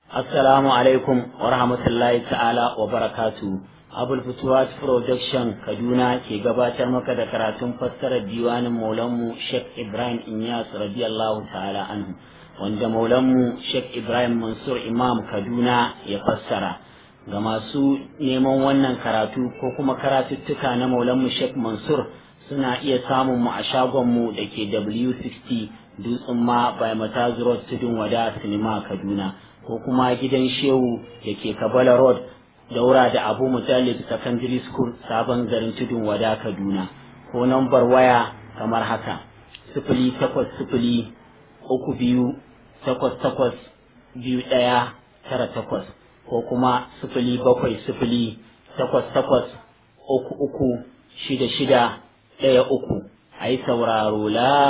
Assalamu alaikum wa rahmatullahi ta'ala wa barakatu. Abul Futuwat Production Kaduna ke gabatar maka da karatun fassarar diwanin Maulanmu Sheikh Ibrahim Inyas radiyallahu ta'ala anhu wanda Maulanmu Sheikh Ibrahim Mansur Imam Kaduna ya fassara. Ga masu neman wannan karatu ko kuma karatuttuka na Maulanmu Sheikh Mansur suna iya samun mu a shagonmu da ke W60 Dutsen ma by Matazu Road Tudun Wada Sinima Kaduna. ko kuma gidan shehu da ke kabala road daura da abu mutallib secondary school sabon garin tudun wada kaduna ko nambar waya kamar haka sifili takwas sifili uku biyu takwas takwas biyu ɗaya tara takwas ko kuma sifili bakwai sifili takwas takwas uku uku shida shida ɗaya uku a yi sauraro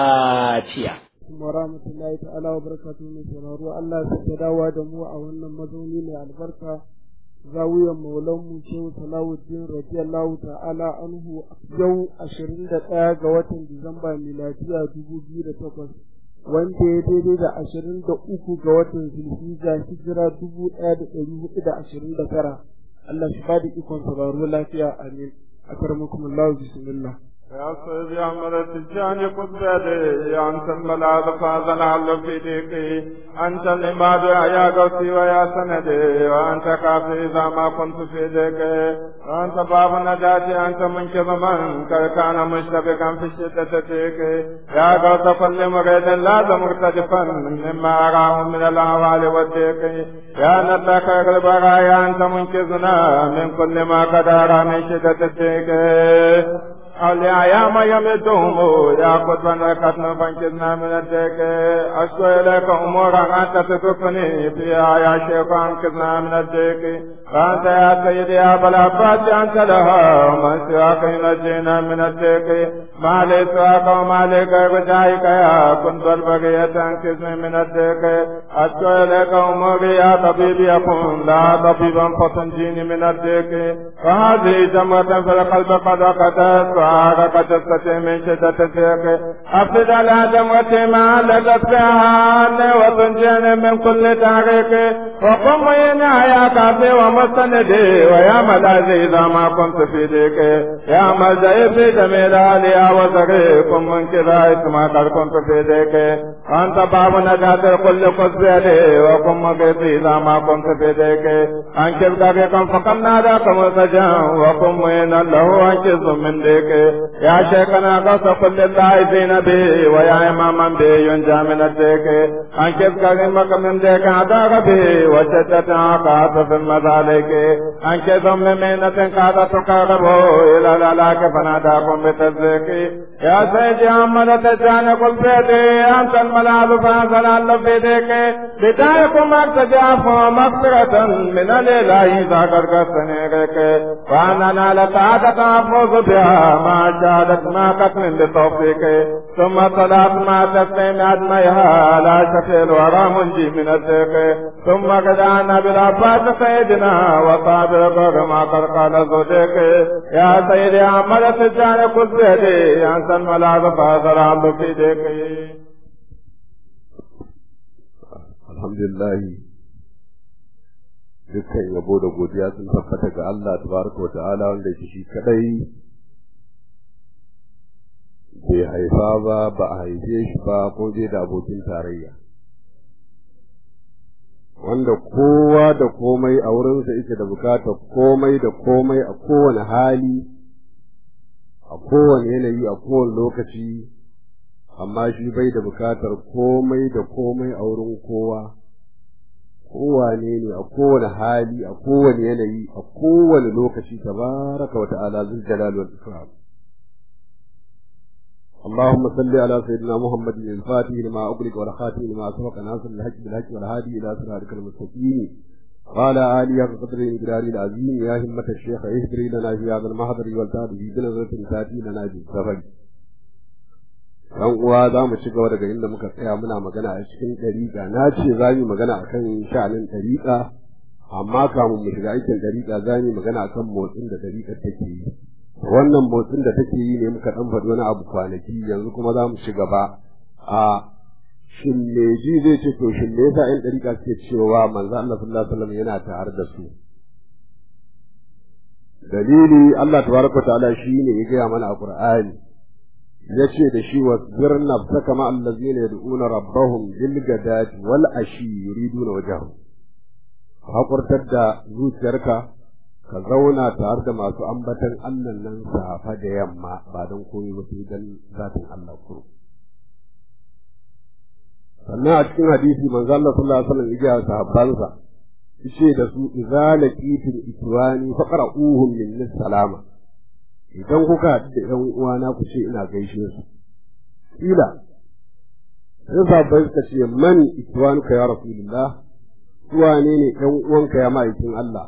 lafiya alaikum wa rahmatullahi ta'ala wa barakatuhu mai sauraro Allah ya dawowa da mu a wannan mazauni mai albarka zawiyan maulan mu shehu salawuddin radiyallahu ta'ala anhu yau ashirin da ɗaya ga watan disamba miladiya dubu biyu da takwas wanda ya daidai da ashirin da uku ga watan zulhijja hijira dubu ɗaya da ɗari hudu da ashirin da tara Allah shi ba da ikon sauraro lafiya amin akarmakumullahu bismillah يا سيدي أحمد التجاني قد بيدي أنت الملاذ فاذن على في ديكي أنت الإماد يا قوسي ويا سندي وأنت كافي إذا ما كنت في ديكي وأنت باب نجاتي أنت منقذ من كان مشتبكا في شدة ديكي يا قوس كل مريد لازم مرتجفا مما أراه من الأهوال والديكي يا نتاك البرايا أنت منقذنا من كل ما قد أرى من شدة ديكي أولياء يا ما يمدهم يا قطبا وكتنا فانكزنا من الدك أشكو إليك أمورا أنت تتقني فيها يا شيخ أنكزنا من الدك فأنت يا سيدي يا بلافات أنت لها من سواك ينجينا من الدك ما لي سواك وما لي غير جايك يا كنت البقية أنكزني من الدك أشكو إليك أموري يا طبيب يكون لا طبيبا فتنجيني من الدك فهذه جمرة في القلب قد وقتت وعرق جثتي من شدة الضيق أفسد على دموتي ما لدت فيها وتنجيني من كل تعريق وقم ينا يا كافي ومستندي ويا ملاذي إذا ما كنت في ديك يا ملجئي في جميل عليا وزري كن من كذا اسما قد كنت في ديك أنت باب نجاة الكل قد بيدي وكن مقيتي إذا ما كنت في ديك أنكر طريقا فقد ناداكم السجن وكن مينا له أنكز من ديك يا شيخنا قص كل اللاعبين به ويا إماما به ينجى من الديك أنكب كريمك من ديك عداك به وشدة عقات في المذالك أنكب من مينة قاد تقربه إلى الألاك فناداكم بتزيك يا سيدي أحمد تجان كل بيدي أنت الملاذ فأنزل الله في ديك بدايكم أرتجاف مغفرة من الإله إذا قرقصني غيك وأننا لتعادة أفوز بها ما شهدت ما قتل بتوفيق ثم صلاة ما تسليم أدميها لا شكل ورا منجي من الزيق ثم قدعنا بالعباس سيدنا وصابر ما قد قال زوديك يا سيدي أحمد تجاني كل بيدي أنت الملاذ فاضل عبد في ديك الحمد لله dukkan yabo da godiya sun tabbata ga Allah tabaraka wa ta'ala wanda shi kadai bai haifa ba ba a haife shi ba ko dai da abokin tarayya wanda kowa da komai a wurinsa yake da bukatar komai da komai a kowane hali a kowane yanayi a kowane lokaci amma shi bai da bukatar komai da komai a wurin kowa kowane ne a kowane hali a kowane yanayi a kowane lokaci tabaraka wa ta'ala zul jalal wal ikram اللهم صل على سيدنا محمد الفاتح لما أغلق والخاتم لما سبق ناصر الحج بالحج والهادي إلى صراطك المستقيم وعلى آله قدر الجلال العظيم يا همة الشيخ اهدري لنا في هذا المحضر والتاد في بنظرة تاتي لنا بالسفر dan uwa za mu ci gaba daga inda muka tsaya muna magana a cikin ɗariƙa na ce za mu magana a kan sha'anin ɗariƙa amma kamun mu shiga aikin ɗariƙa za mu magana a kan motsin da ɗariƙar take yi wannan motsin da take yi ne muka dan faɗi wani abu kwanaki yanzu kuma za mu ci gaba a shin me ji zai ce to shin me yasa ƴan ɗariƙa suke cewa manzo Allah sallallahu alaihi wasallam yana tare da su dalili Allah tabaraka ta'ala shine ya gaya mana a Qur'ani yace da shi wasbir nafsaka ma allazina yad'una rabbahum bil gadati wal ashi yuriduna wajhahu hakurtar da zuciyarka ka zauna tare da masu ambatan Allah nan safa da yamma ba don komai ba sai dan zatin Allah kuro sannan a cikin hadisi manzo Allah sallallahu alaihi wasallam ya sahabbansa yace da su idza laqitul ikwani faqra'uhum min salama idan kuka haɗu da ƴan uwana ku ce ina gaishe su kila sai sahabbai suka ce man ikwanuka ya rasulullah su wane ne ƴan uwanka ya ma'aikin Allah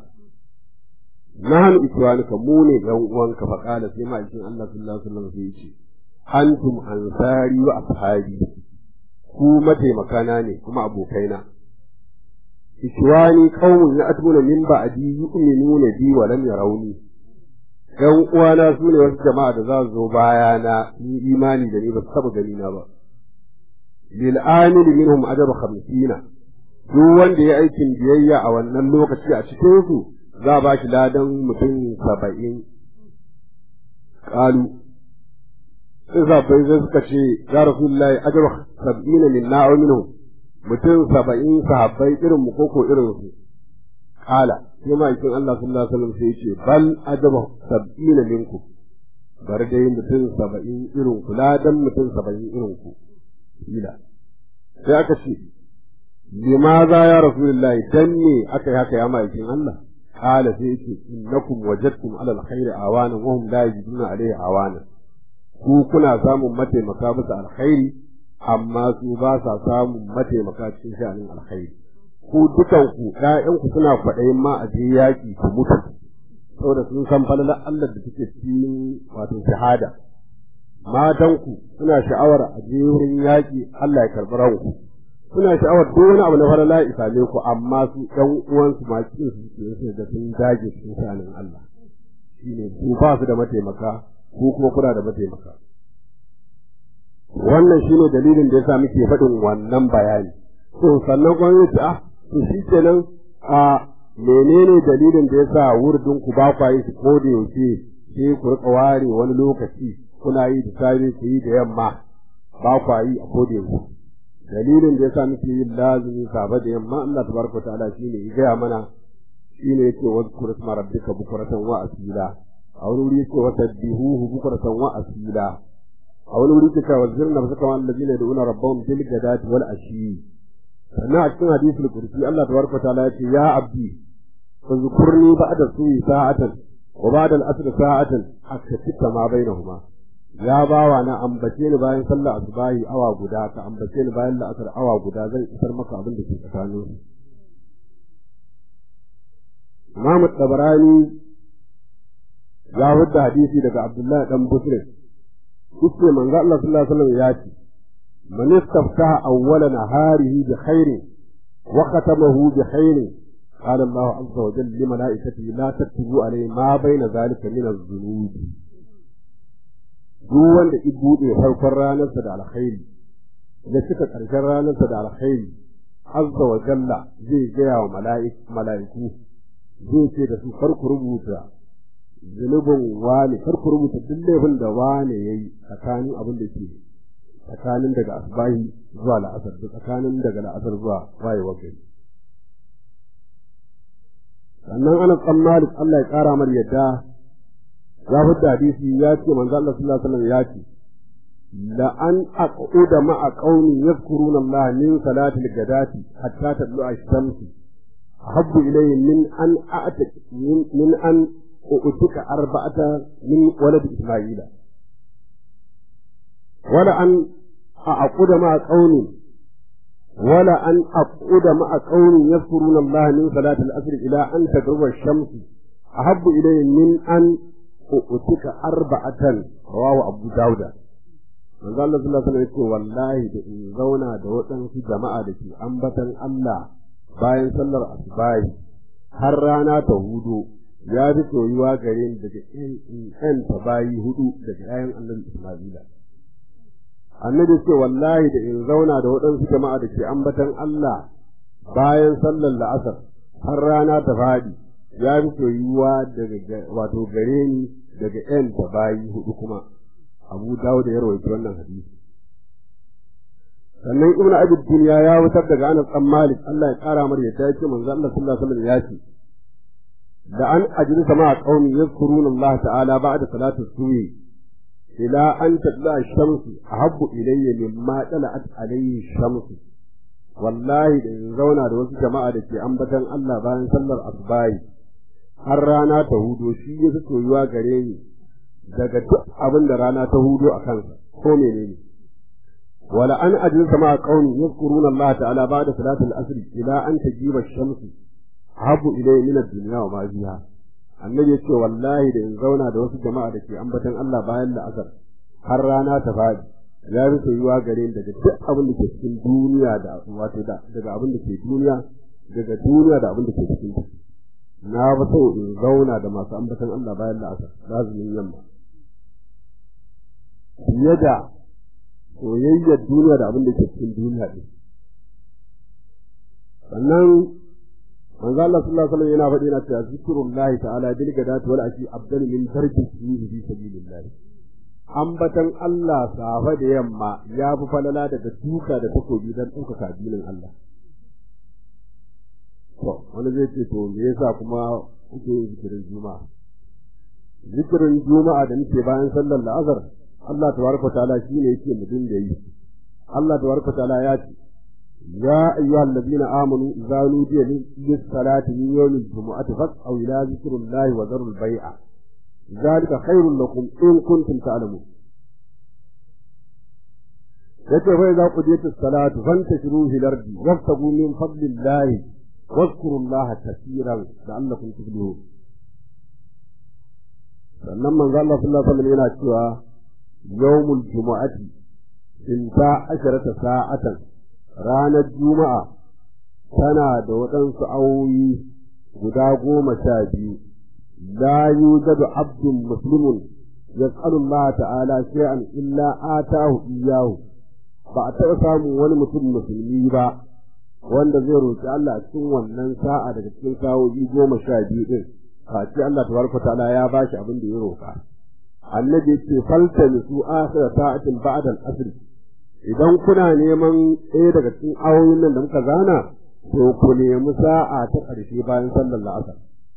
nahnu ikwanuka mu ne ƴan uwanka fa qala sai ma'aikin Allah sallallahu alaihi wasallam sai yace antum ansari wa ashabi ku mataimakana ne kuma abokaina ikwani qaumun ya'tuna min ba'di yu'minuna bi wa lam yarawni ‘yan uwana su ne wasu jama'a da za su zo bayana yi imani da ni ba su taɓa gani na ba. Lil amil minhum ajru khamsina duk wanda ya aikin biyayya a wannan lokaci a cikin su za ba shi ladan mutum saba'in. Kalu sai sahabbai sai suka ce ya rasulullahi ajru sab'ina min na'u minhum mutum saba'in sahabbai irin mu koko irin su. Kala sai ma'aikin Allah sallallahu alaihi wasallam sai ya ce bal ajaba sab'ina minkum bar dai mutum saba'in irin ku ladan mutum saba'in irin ku kila sai aka ce limaza ya rasulullahi dan ne aka yi haka ya ma'aikin Allah kala sai ya ce innakum wajadtum ala alkhairi awana wa hum la yajiduna alaihi awana ku kuna samun mataimaka bisa alkhairi amma su ba sa samun mataimaka cikin sha'anin alkhairi ku dukanku ‘ya'yanku suna kwaɗayin ma a je yaƙi ku mutu, saboda sun san falalar Allah da take cikin wato shahada. Matanku suna sha'awar a je wurin yaƙi Allah ya karɓi ranku. Suna sha'awar duk wani abu na falala ya same ku amma su ɗan uwansu ma cikin su ke su da sun dage cikin sha'anin Allah. Shi ne su ba su da mataimaka ko kuma kuna da mataimaka. Wannan shi ne dalilin da ya sa muke faɗin wannan bayani. To sannan gwamnati ah to shi kenan a menene dalilin da yasa wurdin ku ba kwa yi su ko da yaushe sai ku rika ware wani lokaci kuna yi da safe ku yi da yamma ba kwa yi a ko da yaushe dalilin da yasa muke yin lazimi safe da yamma Allah tabaraka ta'ala shine ya gaya mana shine yake wazkur isma rabbika bukratan wa asila a wani wuri yake wasabbihuhu bukratan wa asila a wani wuri yake wazirna fasaka wa allazina yad'una rabbahum bil ghadati wal ashi sannan a cikin hadisul kursi Allah tabaraka ta'ala yace ya abdi fazkurni ba'da suyi sa'atan wa ba'da al-asr sa'atan akatika ma bainahuma ya bawa na ambace ni bayan sallah asubahi awa guda ka ambace ni bayan la'asar awa guda zan isar maka abin da ke tsakanin su Imam Tabarani ya hudda hadisi daga Abdullahi dan Busri yace manzo Allah sallallahu alaihi wasallam ya ce من استفتح أول نهاره بخير وختمه بخير قال الله عز وجل لملائكته لا تكتبوا عليه ما بين ذلك من الذنوب duk wanda i buɗe farkon ranarsa da alkhairi da cika ƙarshen ranarsa da alkhairi azza wa jalla zai gaya wa mala'iku zai ce da su farku rubuta zunubin wane farku rubuta duk laifin da wane ya yi tsakanin abin da ke tsakanin daga asbahi zuwa la'asar da tsakanin daga la'asar zuwa wayewar gari sannan ana tsammalik Allah ya ƙara mar yadda ya fidda hadisi ya ce manzo Allah sallallahu alaihi wasallam ya ce la an aquda ma'a qaumin yadhkuruna Allah min salati al-ghadati hatta tadlu ash-shams ahabbu ilayhi min an a'ta min an u'tika arba'ata min walad isma'ila wala an aquda ma'a qaumin ولا أن أقعد مع قوم يذكرون الله من صلاة الأسر إلى أن تغرب الشمس أحب إلي من أن أؤتك أربعة رواه أبو داود manzo Allah sallallahu alaihi wasallam wallahi da in zauna da waɗansu jama'a da ke ambatan Allah bayan sallar asubahi har rana ta hudu ya fi soyuwa gare ni daga in ta bayi hudu daga ƴaƴan Allah Isma'ila annabi ce wallahi da in zauna da waɗansu jama'a da ke ambatan Allah bayan sallar la'asar har rana ta faɗi ya fi soyuwa daga wato gare ni daga ƴan ta bayi hudu kuma abu dawo da ya rawaita wannan hadisi sannan ibnu abi dunya ya wutar daga anas dan malik Allah ya kara mar yadda yake manzo Allah sallallahu alaihi wasallam ya ce da an ajlisa ma qaumi yadhkuruna Allah ta'ala ba'da salati subhi ila an tatla ash-shamsu ahabbu ilayya mimma tala'at alayhi ash-shamsu wallahi da in zauna da wasu jama'a da ke ambatan Allah bayan sallar asbahi har rana ta hudo shi ya fi soyuwa gare ni daga duk abin da rana ta hudo a kansa ko menene wala an ajlisa ma qaumi yadhkuruna Allah ta'ala ba'da salati al-asr ila an tajiba ash-shamsu ahabbu ilayya min ad-dunya wa ma fiha annabi ya ce wallahi da in zauna da wasu jama'a da ke ambatan Allah bayan la'asar har rana ta faɗi ya fi soyuwa gare ni daga duk abin da ke cikin duniya da wato da daga abin da ke duniya daga duniya da abin da ke cikin ta na fi so in zauna da masu ambatan Allah bayan la'asar lazumin yamma fiye da soyayyar duniya da abin da ke cikin duniya ɗin sannan manzo Allah sallallahu alaihi wasallam yana faɗi yana cewa zikrullahi ta'ala bil gadati wal ashi afdalu min tarki fihi fi sabilillah ambatan Allah safa da yamma ya fi falala daga duka da takobi dan ɗaukaka addinin Allah to wani zai ce to me yasa kuma kuke yin zikirin juma'a zikirin juma'a da muke bayan sallar la'azar Allah tabaraka ta'ala shine yake mu dinga yi Allah tabaraka ta'ala ya ce يا أيها الذين آمنوا إذا نودي للصلاة من يوم الجمعة فاسعوا إلى ذكر الله وذروا البيع ذلك خير لكم إن كنتم تعلمون yace fa idza qudiyat as-salatu fantashiru fil ardi wabtagu min fadlillahi wadhkuru allaha kaseeran la'allakum tuflihun sannan manzo Allah sallallahu alaihi wasallam yana cewa yawmul jumu'ati inta asharata sa'atan ranar juma'a tana da waɗansu awoyi guda goma sha biyu la yujadu abdun muslimun yas'alu Allah ta'ala shay'an illa atahu iyyahu ba a taɓa samun wani mutum musulmi ba wanda zai roƙi Allah a cikin wannan sa'a daga cikin sa'o'i goma sha biyu din face Allah tabaraka ta'ala ya bashi abin da ya roƙa annabi ya ce falta su akhira sa'atin ba'da al-asr idan kuna neman ɗaya daga cikin awoyin nan da muka zana to ku nemi sa'a ta ƙarshe bayan sallar la'asar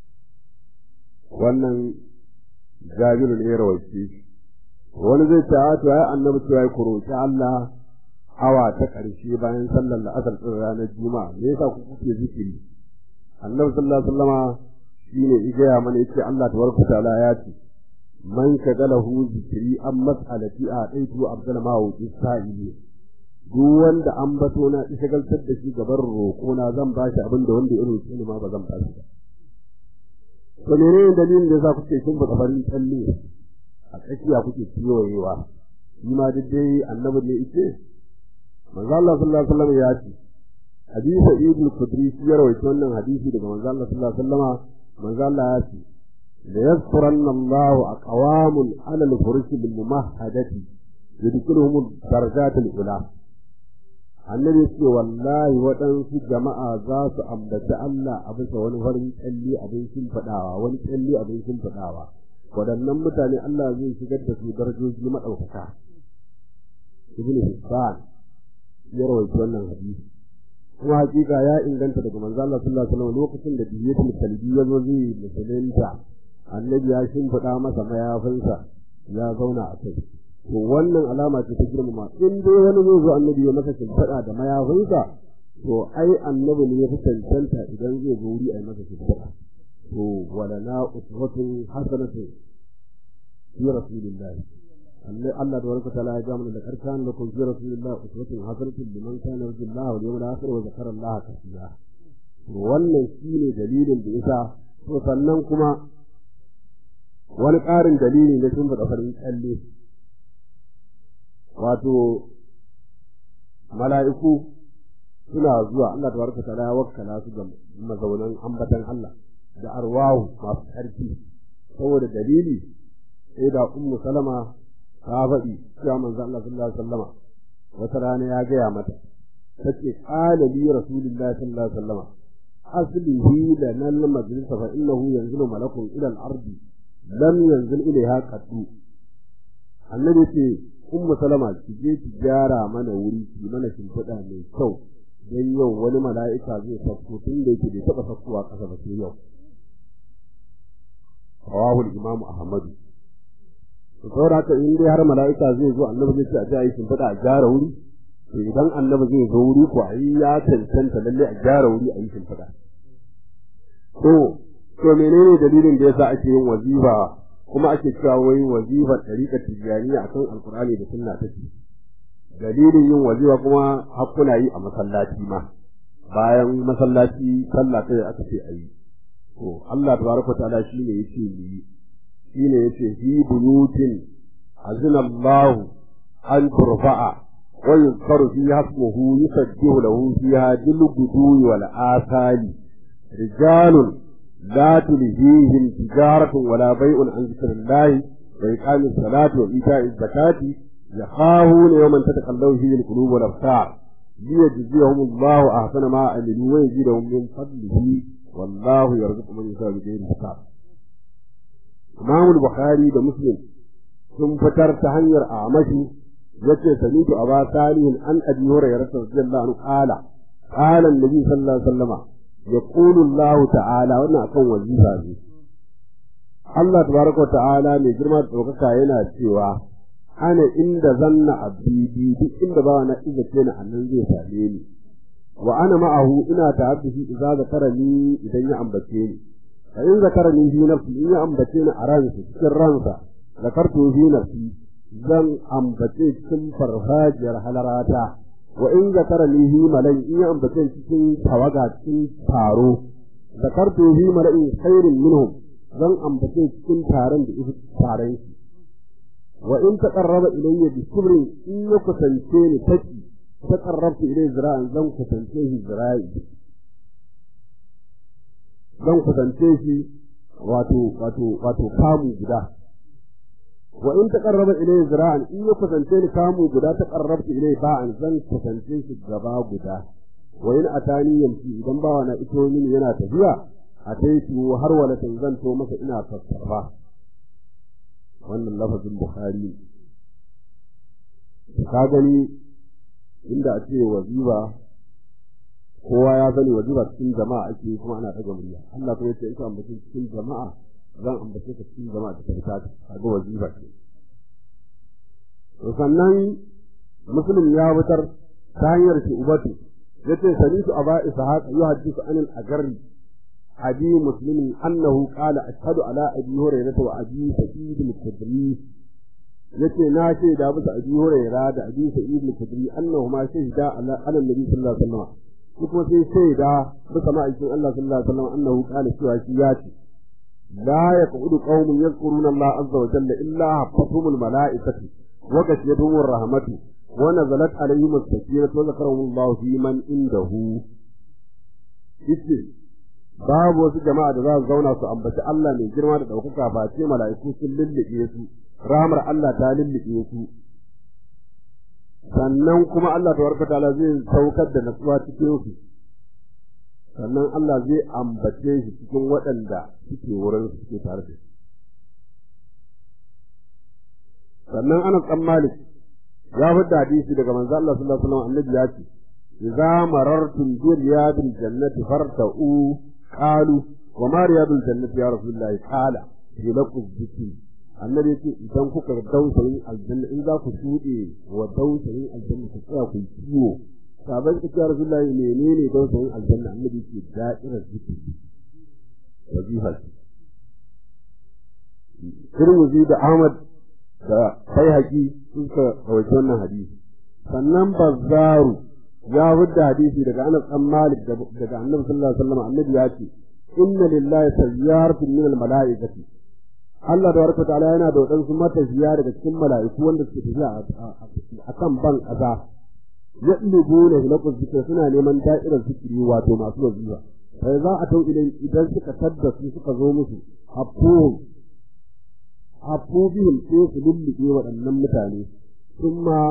wannan jabiru ne ya rawaice wani zai ce a to ai annabi cewa ku roƙi Allah awa ta ƙarshe bayan sallar la'asar ɗin ranar juma'a me yasa ku kuke zikiri annabi sallallahu alaihi wasallama shine ya gaya mana yace Allah tabaraka ta'ala ya ce man shagalahu zikiri an mas'alati a ɗaitu abdul mawuki sa'ili duk wanda an bato na shagaltar da shi gaban roƙo na zan ba shi abin da wanda ya roƙe ni ma ba zan ba shi ba to menene dalilin da yasa kuke kin baka farin tsalle a tsakiya kuke kiyoyewa shi ma duk dai annabi ne yake manzo Allah sallallahu alaihi wasallam ya ce hadisi Ibn Qudri ya rawaito wannan hadisi daga manzo Allah sallallahu alaihi wasallam manzo Allah ya ce ليذكرن الله أقوام على الفرش بالممهدة يدخلهم الدرجات الأولى annabi ce wallahi waɗansu jama'a za su ambaci Allah a bisa wani farin tsalli abin shimfiɗawa wani tsalli abin shimfiɗawa waɗannan mutane Allah zai shigar da su darajoji maɗaukaka ibn Hibban ya rawaita wannan hadisi kuma hakika ya inganta daga manzo Allah sallallahu alaihi wasallam lokacin da biyatul kalbi ya zo zai musulunta annabi ya shimfiɗa masa mayafinsa ya zauna a kai to wannan alama ce ta girmama in dai wani zai zo annabi ya masa shimfiɗa da mayafinsa to ai annabi ne ya fi cancanta idan zai zo wuri a yi masa shimfiɗa to wala na uswatun hasanatu fi rasulillahi Allah da warka ta'ala ya ga mana da karkan lakum fi rasulillahi uswatun hasanatun liman kana yarjullaha wal yawmal akhir wa zakara Allah kathira to wannan shine dalilin da yasa to sannan kuma wani ƙarin dalili na sun faɗa farin tsalle wato mala'iku suna zuwa Allah ta barka ta wakkala su ga mazaunan ambatan Allah da arwahu masu ƙarfi saboda dalili sai da ummu salama ta faɗi cewa manzo Allah sallallahu alaihi wasallama wata rana ya gaya mata tace qala li rasulillahi sallallahu alaihi wasallam aslihi lana al-majlis fa innahu yanzilu malakun ila al-ardi lam yanzil ilayha qattu annabi ce ummu salama ki je ki gyara mana wuri ki mana shimfiɗa mai kyau dan yau wani mala'ika zai sauko tun da yake bai taɓa saukowa ƙasa ba sai yau rawahu al-imam ahmad to saboda haka in dai har mala'ika zai zo annabi zai ce a ji a yi shimfiɗa a gyara wuri to idan annabi zai zo wuri ko ai ya cancanta lalle a gyara wuri a yi shimfiɗa to to menene dalilin da yasa ake yin wazifa kuma ake cewa wai wazifar tariƙar tijjaniya akan alkur'ani da sunna take dalilin yin wazifa kuma hakuna yi a masallaci ma bayan masallaci sallah sai aka ce ayi to Allah tabaraka ta'ala shine yace ni shine yace fi buyutin azina Allah an turfa'a wa yuzkaru fiha ismuhu yusabbihu lahu fiha bil gudwi wal asali rijalun لا تلهيهم تجارة ولا بيع عن ذكر الله وإقام الصلاة وإيتاء الزكاة يخافون يوما تتقلب فيه القلوب والأبصار ليجزيهم الله أحسن ما عملوا ويزيدهم من فضله والله يرزق من يشاء بغير حساب إمام البخاري ده مسلم ثم فتر تهنير أعمشه yace samitu aba salihin an abi hurairah radiyallahu anhu qala qala an-nabi sallallahu alaihi wasallam يقول الله تعالى wannan akan wazifa ne Allah tabaraka wa ta'ala mai girma da ɗaukaka yana cewa ana inda zanna abdi duk inda ba na iza ce na annan zai same ni wa ana ma'ahu ina ta'abbi idza zakarani idan ya ambace ni fa in zakarani fi nafsi in ya ambace ni a ransa cikin ransa zakartu fi nafsi zan ambace cikin farfajiyar halarata wa in zakarani fi malai in ya ambace cikin tawaga cikin taro zakartu fi malai khairin minhum zan ambace cikin taron da ifi taron shi wa in taqarraba ilayya bi kubrin in ya kusance ni taki taqarrabtu ilayhi zira'an zan kusance shi zira'i zan kusance shi wato wato wato kamu guda wa in taqarraba ilayhi zira'an in ya kusance ni kamu guda taqarrabtu ilayhi ba'an zan kusance shi gaba guda wa in atani yamshi idan bawa na ito mini yana tafiya ataitu har wala zan to masa ina fassara wannan lafazin bukhari ka gani inda a ce waziba kowa ya sani waziba cikin jama'a ake kuma ana ɗaga murya Allah kuma yace in ka ambace cikin jama'a zan ambace ka cikin jama'a ta karta kaga waziba ce to sannan muslim ya wutar ta hanyar shi ubatu yace sanitu aba ishaq yuhaddithu anil agarri أبي مسلم أنه قال أشهد على أبي هريرة وأبي سعيد الخدري yace na ce da bisa abi huraira da abi sa'id al-khudri annahuma shahida ala ala nabi sallallahu alaihi wasallam ko kuma sai shaida bisa ma'aikin Allah sallallahu alaihi wasallam annahu qala cewa shi ya ce la yaqudu qaumun yadhkuruna Allah azza wa jalla illa hafatuhum al-mala'ikatu wa ghashiyatuhum ar-rahmatu wa nazalat alaihim as-sakinatu wa zakarahum Allah fi man indahu yace babu wasu jama'a da za su zauna su ambaci Allah mai girma da ɗaukaka ba ce mala'iku sun lullube su rahmar Allah ta lullube su sannan kuma Allah tabaraka ta'ala zai saukar da natsuwa cikin su sannan Allah zai ambace shi cikin waɗanda suke wurin su suke tare da shi sannan ana tsan malik ya fidda hadisi daga manzo Allah sallallahu alaihi wasallam annabi ya ce idza marartum bi riyadil jannati farta'u qalu wa ma riyadul jannati ya rasulullah qala fi laqu dhikri annabi yace idan kuka dausayin aljanna in za ku shuɗe wa dausayin aljanna ku tsaya ku kiwo sabai ku ya rasulullah menene dausayin aljanna annabi yace da'irar zikri wajiha Tirmidhi da Ahmad da Baihaqi suka rawaito wannan hadisi sannan Bazzaru ya wadda hadisi daga Anas bin Malik daga Annabi sallallahu alaihi wasallam annabi ya ce inna lillahi sayyaratun min almalaikati Allah da warka ta'ala yana da wadansu matafiya daga cikin mala'iku wanda suke tafiya a kan ban kaza yadlubuna hilaqu zikr suna neman da'irar zikiri wato masu wazifa sai za a tau idan idan suka tadda su suka zo musu hafu hafu bihim sai su lullube waɗannan mutane kuma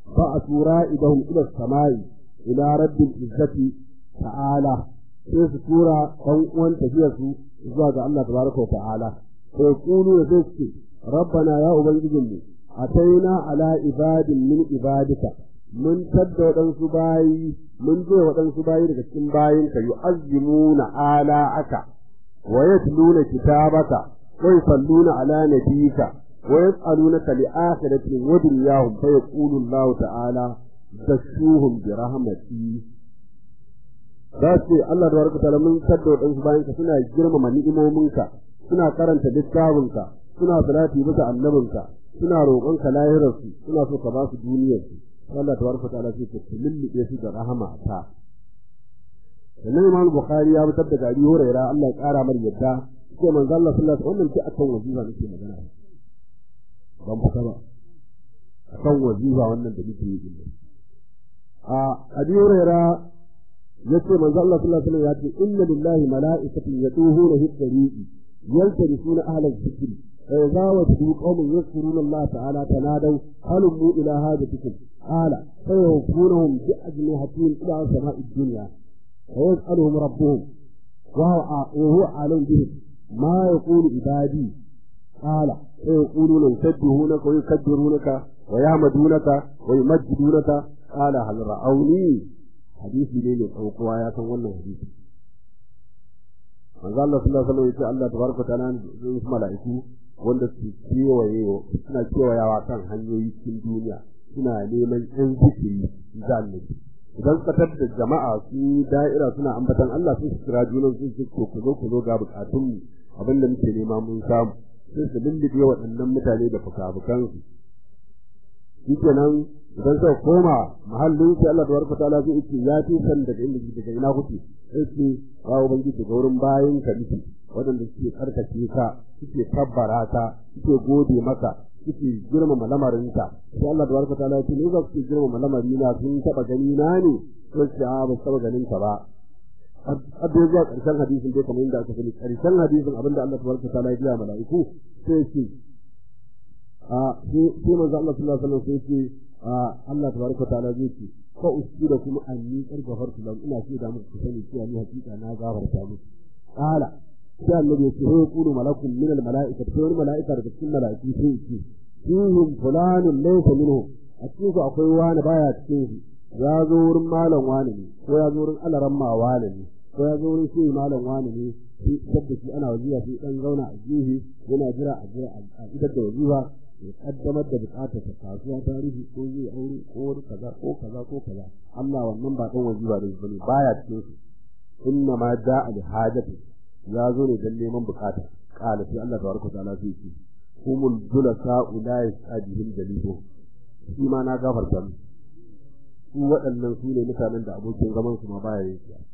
ba'athu ra'idahum ila samai ila rabbil izzati ta'ala sai su tura ɗan uwan tafiyarsu zuwa ga Allah tabaraka wa ta'ala sai kulu da sai su rabbana ya ubangijinmu ataina ala ibadin min ibadika mun tadda waɗansu bayi mun je waɗansu bayi daga cikin bayinka yu'azzimuna ala aka wa yatluna kitabaka wa yusalluna ala nabiyyika wa yas'alunaka li akhiratin wa dunyahum fa yaqulu Allah ta'ala dashuhum bi rahmati za su ce Allah da barka ta'ala mun tadda waɗansu bayinka suna girmama ni'imominka suna karanta littafinka suna salati bisa annabinka suna roƙonka lahirarsu suna so ka ba su duniyarsu Allah tabaraka ta'ala sai ta lullube su da rahama ta sannan Imam Bukhari ya fitar da gari Hurairah Allah ya kara mar yadda sai manzo Allah sallallahu alaihi wasallam wannan akan wazifa nake magana ban fita ba akan wazifa wannan da nake yi a Abi Hurairah yace manzo Allah sallallahu alaihi wasallam ya ce inna lillahi mala'ikatan yatuhuna fi tariqi yaltarisuna ahla dhikri فإذا وجدوا قوم يذكرون الله تعالى تنادوا هلموا إلى هاجتكم قال فيوفونهم بأجنحتهم إلى سماء الدنيا ويسألهم ربهم وهو وهو أعلم بهم ما يقول عبادي قال فيقولون يسبحونك ويكبرونك ويحمدونك ويمجدونك قال هل رأوني حديث ليلة أو قوايا wannan hadisi manzo Allah sallallahu alaihi wasallam yace Allah tabaraka ta'ala zai mala'iku wanda su kewaye suna kewayawa kan hanyoyi cikin duniya suna neman yan zikiri zalimi idan ka da jama'a su da'ira suna ambatan Allah sun kira junan sun ce ku zo ku zo ga bukatun mu abin da muke nema mun samu sai su lullube waɗannan mutane da fukafukan su shikenan idan suka koma mahallin sai Allah tabaraka ta'ala zai ce ya fi san daga inda daga ina kuke sai ce ya ubangiji ga wurin bayan ka miki waɗanda suke karkace ka suke kabbara ka suke gode maka suke girmama lamarinka sai Allah da barka ta'ala ce ne za su girmama lamarina sun taba gani na ne sai ce a ba taba ganin ka ba abin zuwa ƙarshen hadisin dai kamar yadda aka sani ƙarshen hadisin abinda Allah tabaraka ta'ala ya biya mala'iku sai ce a sai manzo Allah sallallahu alaihi wasallam sai ce a Allah tabaraka ta'ala zai ce fa usida kuma anni kargafartu lam ina ce da muku sani cewa ni hakika na gafarta muku qala sai annabi ya ce sai yaqulu malakun min al mala'ikati sai wani mala'ika daga cikin mala'iku sai ya ce fihim fulanun laysa minhum a cikin su akwai wani baya cikin su ya zo wurin malam wani ne ko ya zo wurin alaran ma wani ne ko ya zo wurin shi malam wani ne sai sabda shi ana wajiya sai dan zauna a gefe yana jira a jira a idar da wajiba ya kaddamar da bukatar ta kasuwa tarihi ko zai aure ko wani kaza ko kaza ko kaza Allah wannan ba dan wajiba da bane baya cikin su inna ma ja'a li hajati ya zo ne dan neman bukata qala sai Allah tabaraka ta'ala sai ce humul julasa ulai sajihim dalilu shi ma na gafarta mu su waɗannan su ne mutanen da abokin zaman su ma baya yin shi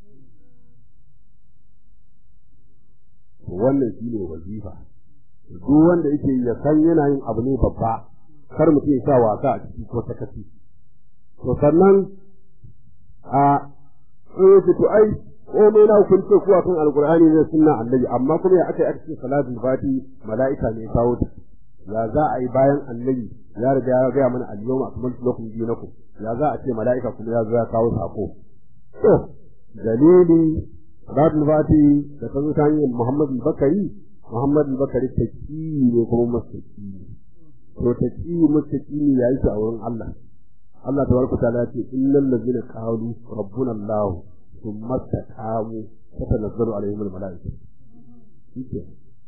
wannan shi ne wazifa duk wanda yake ya san yana yin abu ne babba kar mutum ya sa wasa a ciki ko sakaci to sannan a eh to ai komai na kun ce ku akan alqur'ani ne sunna annabi amma kuma ya aka yi aka ce salatul fati mala'ika ne kawo ta ya za a yi bayan annabi ya riga ya ga mana al-yawma akmaltu lakum dinakum ya za a ce mala'ika kuma ya zo ya kawo sako to dalili salatul fati da ta zo ta hanyar Muhammad Bakari Muhammad Bakari taki ne kuma mustaki to taki mustaki ne yayi shi a wurin Allah Allah tabaraka ta'ala ce innal ladzina qalu rabbuna Allah thumma taqamu tatanazzalu alaihim almalaikatu shike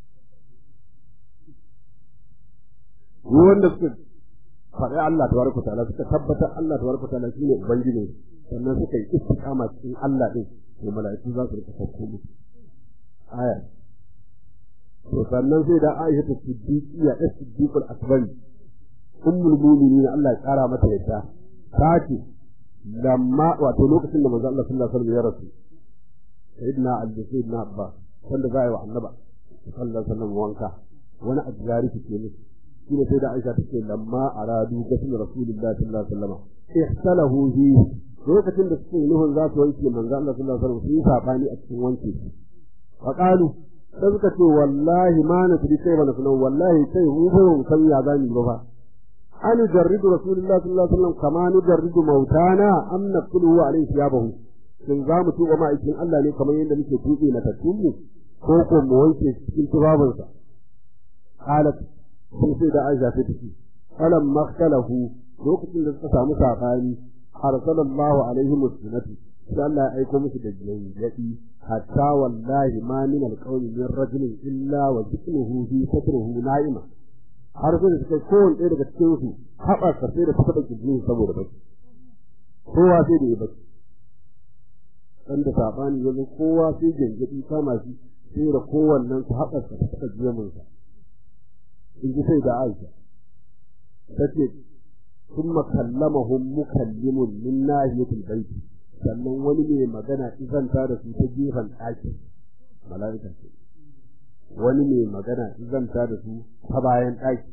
wanda suka faɗi Allah tabaraka ta'ala suka tabbata Allah tabaraka ta'ala shine ubangiji sannan suka yi istiqama cikin Allah din to mala'iku za su rika sauko musu aya to sannan sai da Aisha ta siddiqiya da siddiqul akbar ummul mu'minin Allah ya kara mata yadda ta ce lamma wato lokacin da manzo Allah sallallahu alaihi wasallam ya rasu sayyidina Ali sayyidina Abba wanda za a yi wa annaba sallallahu alaihi wasallam wanka wani ajiyari ke musu shi ne sai da Aisha ta ce lamma aradu gasin rasulullahi sallallahu alaihi wasallam ihsalahu fi lokacin da suke nuhun za su wanke manzo Allah sallallahu alaihi wasallam sun yi sabani a cikin wanke shi fa qalu sai suka ce wallahi ma na tudi kai bana sunan wallahi kai mu ba mu san ya zani ba fa an jarridu rasulullahi sallallahu alaihi wasallam kama ni jarridu mautana am naqulu alaihi thiyabahu shin za mu tuba ma'aikin Allah ne kamar yadda muke tuɓe na tattunmu ko ko mu wanke cikin tubabinsa qalat sun sai da Aisha ta tafi alam makhtalahu lokacin da suka samu sabani arsalallahu alaihi musnati sai Allah ya aiko musu da jayyabi hatta wallahi ma min alqawmi min rajulin illa wa dhikruhu fi sadrihi na'ima har sai da suka kowanne ɗaya daga cikin su haɓa sai da suka ɗauki jini saboda bacci kowa sai da ya bacci dan da sabani yanzu kowa sai gangaɗi kama shi sai da kowannen su haɓa sa suka jiya mun sa in ji sai da Aisha tace thumma kallamahum mukallimun min nahiyatil baiti sannan wani mai magana izanta da su ta gefen ɗaki mala'ika ce wani mai magana izanta da su ta bayan ɗaki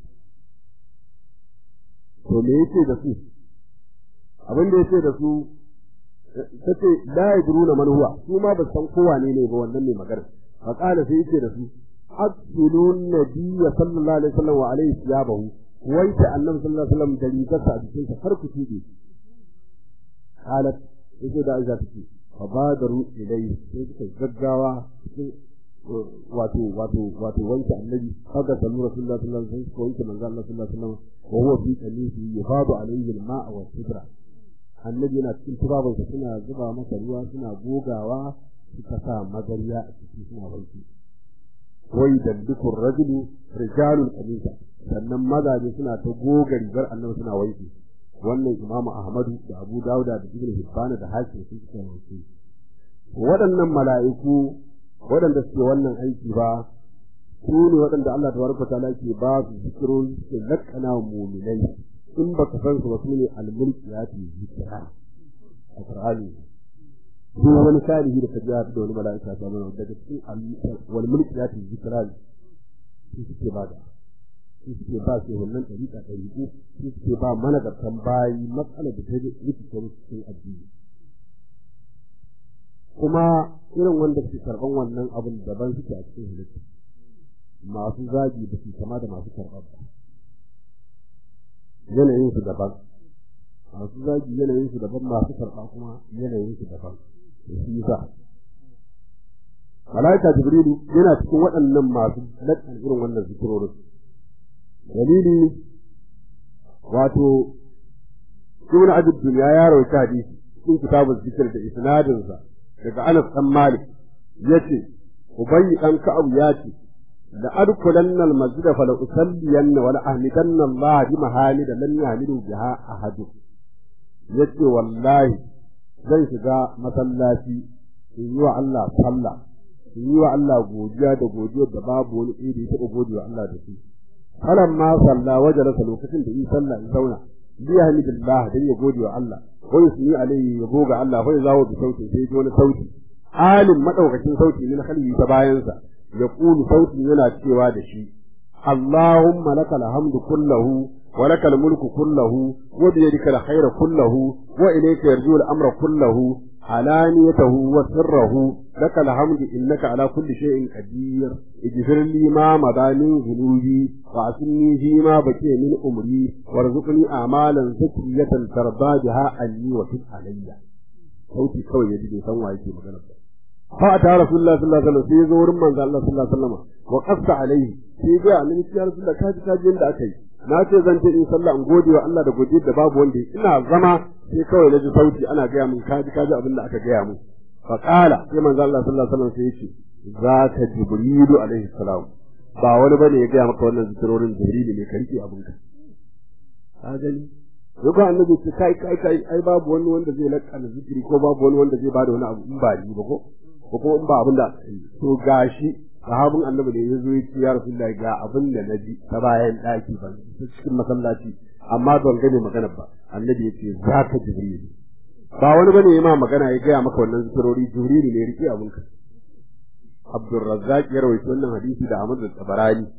to me yake da su abin da yake da su tace la yadruna man huwa su ma ba san kowa ne ne ba wannan mai magana fa qala sai yake da su abdulun nabiyya sallallahu alaihi wasallam wa alaihi siyabahu wai ta annabi sallallahu alaihi wasallam da rigarsa a jikinsa har ku tuɗe qalat yake da Aisha take fa badaru ilai sai suka gaggawa cikin wato wato wato wanke annabi haka sallu rasulullahi sallallahu alaihi wasallam ko wanke manzo Allah sallallahu alaihi wasallam wa huwa fi qamisi yafadu alaihi al-ma'a wa sidra annabi yana cikin turabansa suna zuba masa ruwa suna gogawa suka sa magariya a ciki suna wanke wai dallikun rajulu rijalul qamisa sannan mazaje suna ta goga rigar annabi suna wanke wannan imamu ahmadu da abu dauda da ibn hibban da hakim sun suka wanke waɗannan mala'iku waɗanda suke wannan aiki ba su ne waɗanda Allah tabaraka ta'ala ke ba su zikirori suke lakkana wa mu'minai in baka san su ba su ne al-mulkiyati zikra a qur'ani ko wani salihi da kaji da wani mala'ika ta mana daga cikin wal mulkiyati zikra su suke ba da su suke ba su wannan ɗariƙa ɗariƙu su suke ba mana garkan bayi matsalar da ta rikice musu cikin addini kuma irin wanda suke karɓan wannan abin daban suke a cikin halitta masu zagi da su kama da masu karɓar ba yanayin su daban masu zagi yanayin su daban masu karɓa kuma yanayin su daban shi yasa malaika jibrilu yana cikin waɗannan masu lakkan irin wannan zikirorin dalili wato ibn abd dunya ya rawaita hadisi cikin kitabul zikr da isnadin sa daga Anas dan Malik yace ubayy dan ka'ab yace la adkhulanna al masjid fa la usalliyanna wa la ahmidanna Allah bi mahamida lam yahmidu biha ahad yace wallahi zan shiga masallaci in yi wa Allah sallah in yi wa Allah godiya da godiyar da babu wani iri ta godiya Allah da shi falamma salla wajalasa lokacin da yi sallah in zauna biyahmidillah dan ya gode wa Allah ko yusni alayhi ya goga Allah ko ya zawo bi sauti sai ji wani sauti alim madaukakin sauti min khalqi ta bayansa ya kulu sautin yana cewa da shi Allahumma lakal hamdu kullahu wa lakal mulku kullahu wa bi yadika alkhayra kullahu wa ilayka yarju al-amra kullahu علانيته وسره لك الحمد إنك على كل شيء قدير اغفر لي ما مضى من ذنوبي وعصمني فيما بقي من أمري وارزقني أعمالا زكية ترضى بها عني وتب علي sauti kawai ya ji bai san wa yake magana ba fa ta rasulullah sallallahu alaihi wasallam sai zo wurin manzo Allah sallallahu alaihi wasallam wa qassa alaihi sai ga annabi ya rasulullah kaji kaji yanda aka yi na ce zan je in sallah in gode wa Allah da godiyar da babu wanda ina zama sai kawai na ji sauti ana gaya min kaji kaji abin da aka gaya min fa qala sai manzo Allah sallallahu alaihi wasallam sai yace zaka jibrilu alaihi salam ba wani bane ya gaya maka wannan zikirorin jibrilu ne ka rike abin ka ka gani Yau annabi ce kai kai kai ai babu wani wanda zai lakana zikiri ko babu wani wanda zai bada wani abu in ba ni ba ko ko kuma in ba abin da to gashi sahabin annabi ne yazo ya ce ya rasulullahi ga abin da naji ta bayan daki ban cikin masallaci amma ban gane magana ba annabi ya ce zaka jibril ba wani bane ya ma magana ya gaya maka wannan zikirori jibril ne rike abin ka Abdurrazzaq ya rawaito wannan hadisi da Ahmad da Tabarani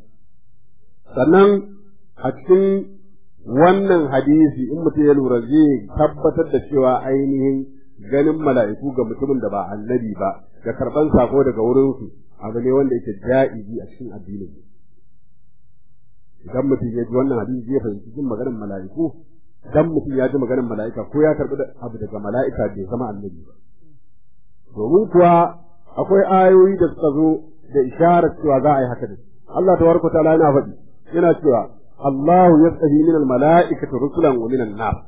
sannan a cikin wannan hadisi in mutum ya lura zai tabbatar da cewa ainihin ganin mala'iku ga mutumin da ba annabi ba da karban sako daga wurinsu abu ne wanda yake ja'izi a cikin addinin idan mutum ya ji wannan hadisi zai fahimci jin maganar mala'iku dan mutum ya ji maganar mala'ika ko ya karbi abu daga mala'ika bai zama annabi ba domin kuwa akwai ayoyi da suka zo da isharar cewa za a yi haka ne Allah tabaraka ta'ala yana faɗi yana cewa Allahu yastahi min al-mala'ikati rusulan wa min an-nas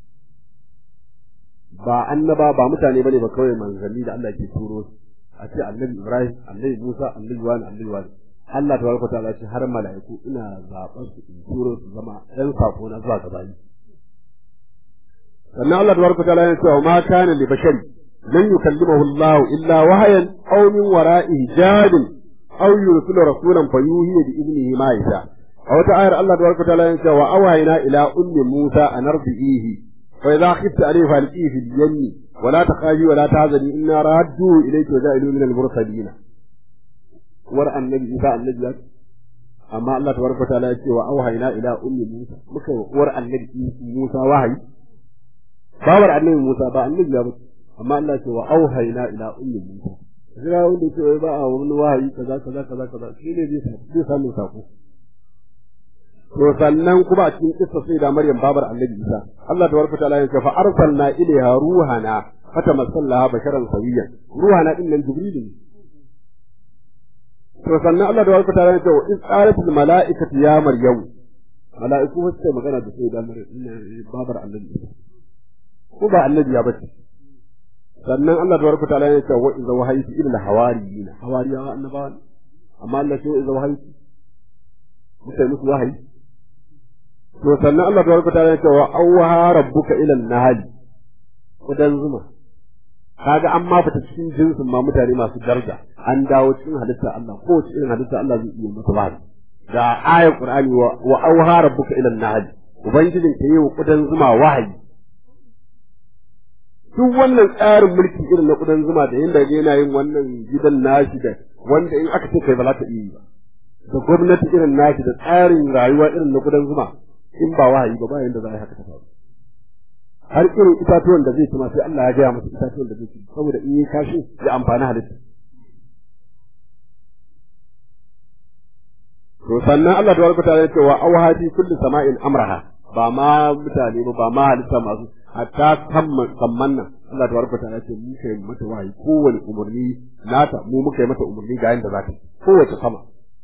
ba annaba ba mutane bane ba kawai manzanni da Allah ke turo su a ce annabi Ibrahim annabi Musa annabi wani annabi wani Allah tabaraka ta'ala ce har mala'iku ina zaɓar su in turo su zama ɗan sako na zuwa ga bayi sannan Allah tabaraka ta'ala yana cewa ma kana li bashari lan yukallimahu Allah illa wahayan aw min wara'i hijabin aw yursilu rasulan fayuhi bi idnihi ma yasha a wata ayar Allah tabaraka ta'ala yana cewa awhayna ila ummi Musa an ardihi fa idha khifta alayhi falqihi fil yanni ولا تخافي ولا تحزني إنا رادوه إليك وجائلوه من المرسلين ورأى النبي إذا النبي أما الله تبارك وتعالى يقول وأوحينا إلى أم موسى مكة ورأى النبي موسى وحي باور النبي موسى با النبي يا أما الله يقول وأوحينا إلى أم موسى Zira wanda ce ba a wani wahayi kaza kaza kaza kaza shi ne zai samu sako. To sannan kuma a cikin kissa sai da Maryam babar Annabi Isa Allah tabaraka ta'ala ya ce fa arsalna ilaiha ruhana fatamassalaha basharan sawiyan ruhana din nan Jibril ne to sannan Allah tabaraka ta'ala ya ce wa iz qalatil mala'ikatu ya Maryam mala'iku ba su magana da sai da babar Annabi Isa ko ba Annabi ya bace sannan Allah tabaraka ta'ala ya ce wa iz wahayti ila hawariyina hawariyawa annabawa amma Allah ce wa iz wahayti mutai musu wahayi to sannan Allah tabaraka ta'ala ya ce wa awha rabbuka ila an-nahl kudan zuma kaga an ma fita cikin jinsin ma mutane masu daraja an dawo cikin halitta Allah ko cikin halitta Allah zai iya masa ba da ayat Qur'ani wa wa awha rabbuka ila an-nahl ubangijin ka yi wa kudan zuma wahayi duk wannan tsarin mulki irin na kudan zuma da yanda yana yin wannan gidan nashi da wanda in aka ce kai ba za ta iya yi ba da gwamnati irin nashi da tsarin rayuwa irin na kudan zuma in ba wahayi ba bayan da za a yi haka ta faru har irin itatuwan da zai ci sai Allah ya gaya masa itatuwan da zai ci saboda in yi kashi ya amfani halitta to sannan Allah da warkata ya ce wa awhati kulli sama'in amraha ba ma mutane ba ba ma halitta masu hatta kamman nan Allah da warkata ya ce mu kai mata wahayi kowane umarni nata mu muka yi mata umarni ga yanda za ta kowace sama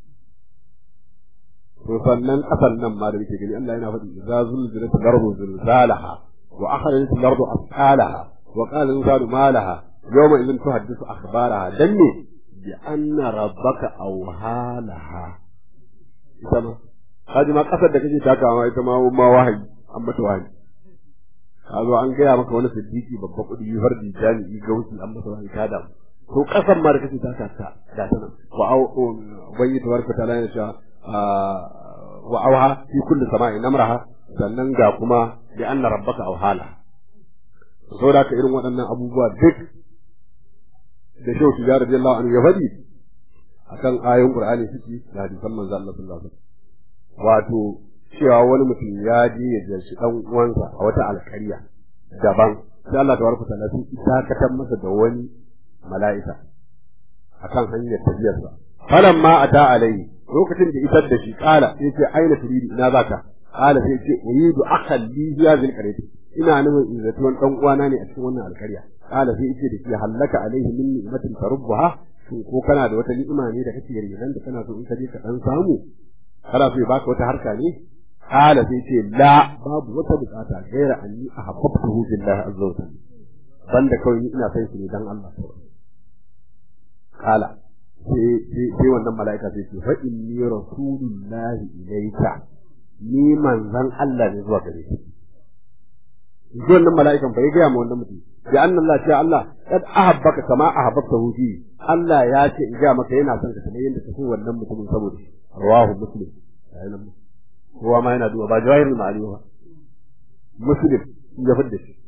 to sannan kasan nan ma da muke gani Allah yana faɗi idza zulzilat al-ardu zilzalaha wa akhrajat al-ardu asqalaha wa qala al-insanu ma laha yawma idhin tuhaddithu akhbaraha dan ne bi anna rabbaka awhalaha ita ma kaji ma kasar da kake takawa ita ma ma wahayi an mata wahayi ka zo an gaya maka wani siddiqi babba kudi fardi jami'i gausi an mata wahayi ta damu to kasar ma da kake taka ta da ta nan wa au ubangi tabaraka ta'ala ya sha wa auha fi kulli sama'in amraha sannan ga kuma bi anna rabbaka awhala saboda haka irin waɗannan abubuwa duk da shehu tijar radiyallahu anhu ya faɗi akan ayoyin qur'ani suke da hadisan manzo Allah sallallahu alaihi wasallam wato cewa wani mutum ya je ya ziyarci dan uwansa a wata alƙarya daban sai Allah tabaraka ta'ala sun isakatar masa da wani mala'ika akan hanyar tafiyarsa falamma ata alaihi lokacin da isar da shi kala sai ce aina turidu ina zaka kala sai ce uridu akhan li hadhihi alqaryati ina nufin in zati wani dan uwana ne a cikin wannan alkarya kala sai ce da shi hallaka alaihi min ni'matin tarubbaha shin ko kana da wata ni'ima ne da kake rigan da kana so in ka je ka dan samu kana so ya baka wata harka ne kala sai ce la babu wata bukata gaira anni ahabbtuhu billahi azza wa jalla banda kawai ni ina son shi ne dan Allah kala sai wannan mala'ika sai ce fa inni rasulullahi ilayka ni manzan Allah ne zuwa gare shi ji wannan mala'ikan fa ya gaya ma wannan mutum ya anna Allah ce Allah kad ahabbaka kama ahabbta fi Allah ya ce in ga maka yana son ka kamar yadda ka so wannan mutumin saboda shi rawahu muslim ayyana kowa ma yana duba ba jawahirul ma'ani ba muslim ya fidda shi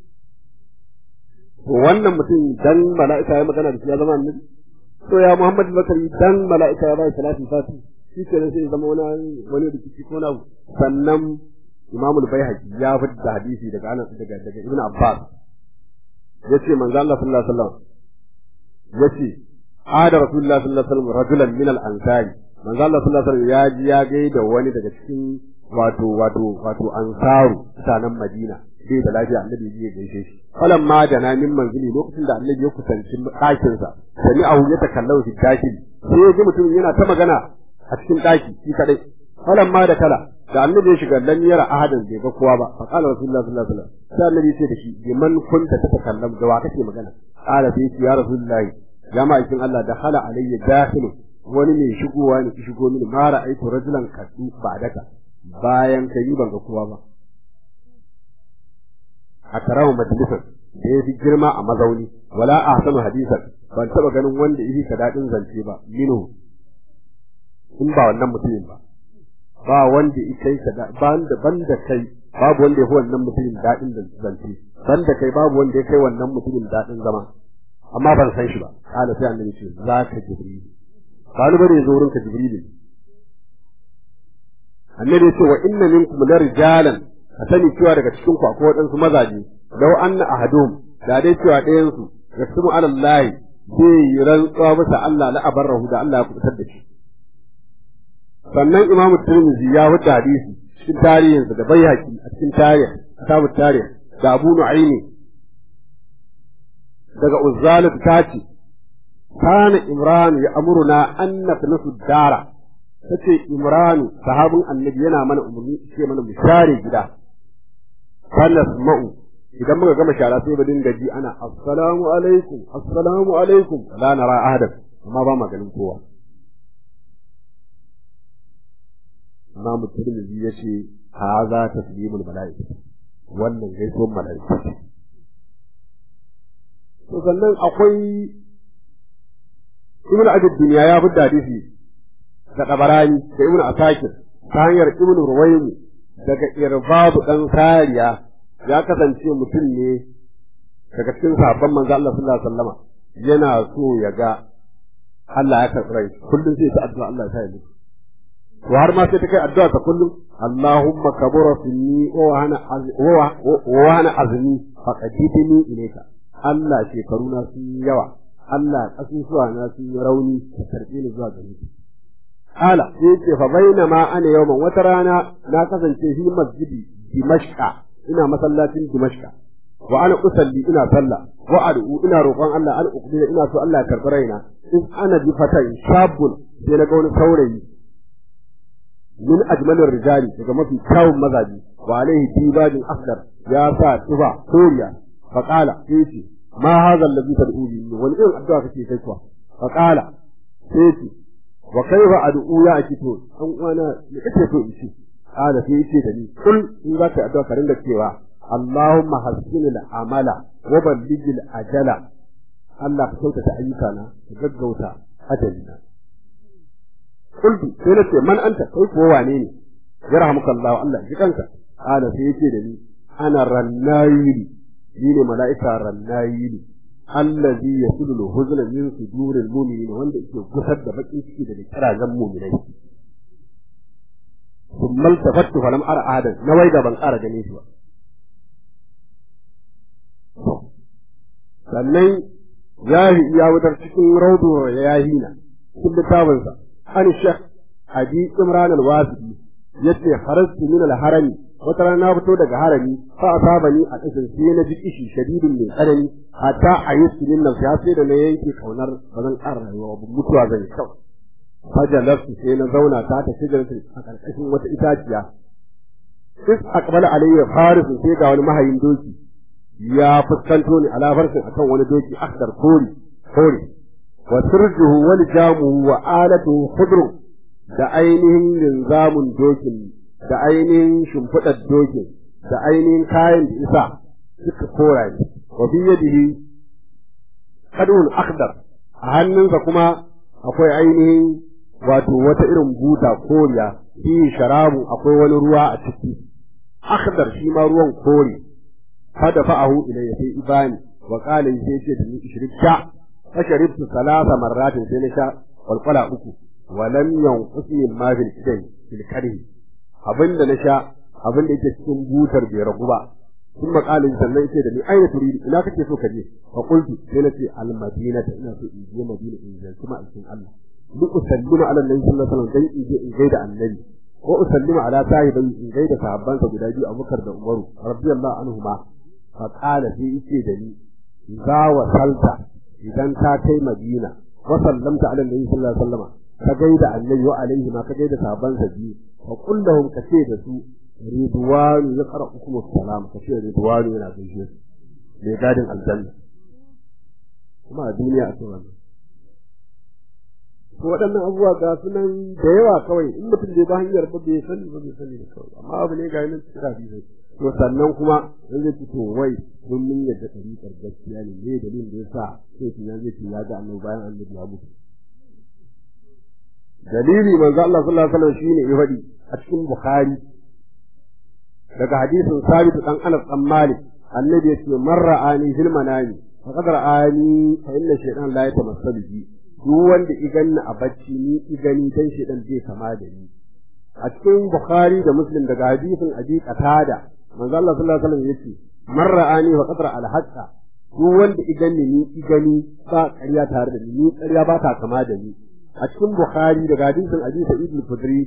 to wannan mutum dan mala'ika ya magana da shi ya zama annabi to ya Muhammad Bakari dan mala'ika ya bai salati fati shi ke sai ya zama wani wani rikici ko na sannan Imam al-Baihaqi ya fitta hadisi daga Anas daga daga Ibn Abbas yace manzo Allah sallallahu alaihi wasallam yace ada Rasulullah sallallahu alaihi wasallam rajulan min al-ansari manzo Allah sallallahu alaihi wasallam ya ji ya gaida wani daga cikin wato wato wato ansaru mutanen Madina bai da lafiya annabi ya gaishe shi falan ma da na min manzili lokacin da annabi ya kusanci ɗakin sa sami ahu ya takallau fi dakin sai ya ji mutum yana ta magana a cikin ɗaki shi kadai falan ma da kala da annabi ya shiga lam yara ahadan bai ga kowa ba fa qala rasulullahi sallallahu alaihi wasallam sai annabi ya ce da shi bi man kunta tatakallam da wa kake magana qala sai ya rasulullahi ya ma'aikin Allah da hala alayya dakhilu wani mai shigowa ne ki shigo mini ma ra'aytu rajulan kaddu ba daka bayan kai ban ga kowa ba a tarahu majalisan da ya fi girma a mazauni wala ahsanu hadisan ban taba ganin wanda yi ka dadin zance ba minu in ba wannan mutumin ba ba wanda ya kai ka banda banda kai babu wanda ya fi wannan mutumin dadin zance banda kai babu wanda ya kai wannan mutumin dadin zama amma ban san shi ba kana sai annabi ce za ka jibril kalu bane zo wurinka jibril annabi ya ce wa inna minkum larijalan ka sani cewa daga cikin ku akwai waɗansu mazaje lau anna ahadum da dai cewa ɗayan su yasmu ala Allah zai yi rantsuwa bisa Allah la abarrahu da Allah ya kubutar da shi sannan Imam Tirmidhi ya wuce hadisi cikin tarihinsa da Baihaqi a cikin tarih kitabut tarih da Abu Nu'aymi daga Uzzalat ta ce kana Imran ya amuruna an nafnasu dara tace Imran sahabin annabi yana mana umarni ce mana mu share gida fanasma'u idan muka gama shara sai mu dinga ji ana assalamu alaikum assalamu alaikum la nara ahadan amma ba ma ganin kowa Imam Tirmidhi yace haza taslimul malaika wannan gaisuwar malaika to sannan akwai Ibn Abi Dunya ya fi hadisi da Tabarani da Ibn Asakir ta hanyar Ibn Ruwaymi daga Irbadu dan Sariya ya kasance mutum ne daga cikin sabon manzo Allah sallallahu alaihi wasallama yana so ya ga Allah ya karɓi rai kullum sai ta addu'a Allah ya sa ya mutu to har ma sai ta kai addu'a ta kullum Allahumma kabura sinni wa hana wa hana azmi faqadidni ilayka Allah shekaruna sun yi yawa Allah kasusuwa na sun yi rauni ka karɓe ni zuwa gare ka Ala sai ce fa bainama ana yawman wata rana na kasance fi masjidi Dimashqa ina masallacin Dimashqa wa ana usalli ina sallah wa ad'u ina roƙon Allah an uqdina ina so Allah ya karɓi raina in ana bi fatan shabun sai na ga wani saurayi min ajmalir rijali daga mafi kyawun mazaji wa alaihi tibajin asdar ya sa tuba koriya fa qala sai ce ma hadha alladhi tad'u li wani irin addu'a kake kai kuwa fa qala sai ce wa kaifa ad'u ya akito dan uwana me kake so in ce qala sai ce da ni kul in za ka addu'a ka ringa cewa Allahumma hassinil amala wa ballighil ajala Allah ka kyautata ayyukana ka gaggauta ajalina qultu sai na ce man anta kai ko wane ne yarhamuka Allah Allah ji kanka qala sai yace da ni ana rannayili ni ne mala'ika rannayili allazi yasulu al-huzna min suduril mu'minin wanda yake gusar da bakin ciki daga kirazan mu'minai thumma iltafattu falam ara ahadan na waiga ban ƙara ganin shi ba sannan yahi ya wutar cikin raudu yahina cikin littafinsa an shek abi imran al-wasiti yace harastu min al-harami wata rana na fito daga harami fa asabani a kasan sai na ji kishi shadidin mai tsanani hatta ayyusu min nan ya sai da na yanke kaunar ba zan ƙara rayuwa ba mutuwa zan yi kawai fajalatu sai na zauna ta ta shigarta a ƙarƙashin wata itaciya is aqbala alayya farisu sai ga wani mahayin doki ya fuskanto ni ala farsin akan wani doki akdar kori kori wa sirjuhu wal jamuhu wa alatuhu khudru da ainihin linzamun dokin da ainihin shimfiɗar dokin da ainihin kayan da isa suka kora ne wa fi yadihi kadun akdar a hannunsa kuma akwai ainihin wato wata irin buta koriya fi sharabu akwai wani ruwa a ciki akdar shi ma ruwan kore fada fa'ahu ilayya sai ibani wa qala sai ce da ni ishrika fasharibtu salasa marratin sai na sha kwalkwala uku wa lam yanqusni ma fil kidai fil kadhi abinda na sha abinda yake cikin butar bai ragu ba sun makalin sannan yace da ni aina turidi ina kake so ka je fa qultu sai na ce al madinata ina so in je madina in ziyarci ma'aikin Allah li usallima ala annabi sallallahu alaihi wasallam dan in je in gaida annabi ko usallima ala sahibai in gaida sahabbansa guda biyu Abubakar da Umaru radiyallahu anhuma fa qala sai yace da ni za wa salta idan ka kai Madina wa sallamta ala annabi sallallahu alaihi wasallam ka gaida annabi wa alaihi ma ka gaida sahabbansa biyu fa qul lahum ka ce da su ridwanu yaqra'ukum assalam ka ce ridwanu yana gaishe su mai gadin aljanna kuma a duniya a cikin wannan ko waɗannan abubuwa ga su nan da yawa kawai in mutum bai ba hanyar ba bai sani ba bai sani da kawai amma abu ne ga yanin cikin hadisi to sannan kuma in zai to wai mun mun yadda ɗariƙar gaskiya ne me dalilin da yasa sai tun zai ce ya ga annabi bayan annabi ya mutu dalili manzo Allah sallallahu alaihi wasallam shine ya faɗi a cikin Bukhari daga hadisin Sabit dan Anas dan Malik annabi yace man ra'ani fil manami faqad ra'ani fa inna shaytan la yatamassalu bi duk wanda iganni a bacci ni igani dan shaytan zai kama da ni a cikin Bukhari da Muslim daga hadisin Abi Qatada manzo Allah sallallahu alaihi wasallam yace man ra'ani faqad ra'a al-haqqa duk wanda iganni ni igani ba ƙarya tare da ni ni ƙarya ba ta kama da ni a cikin Bukhari daga hadisin Abi Sa'id al-Khudri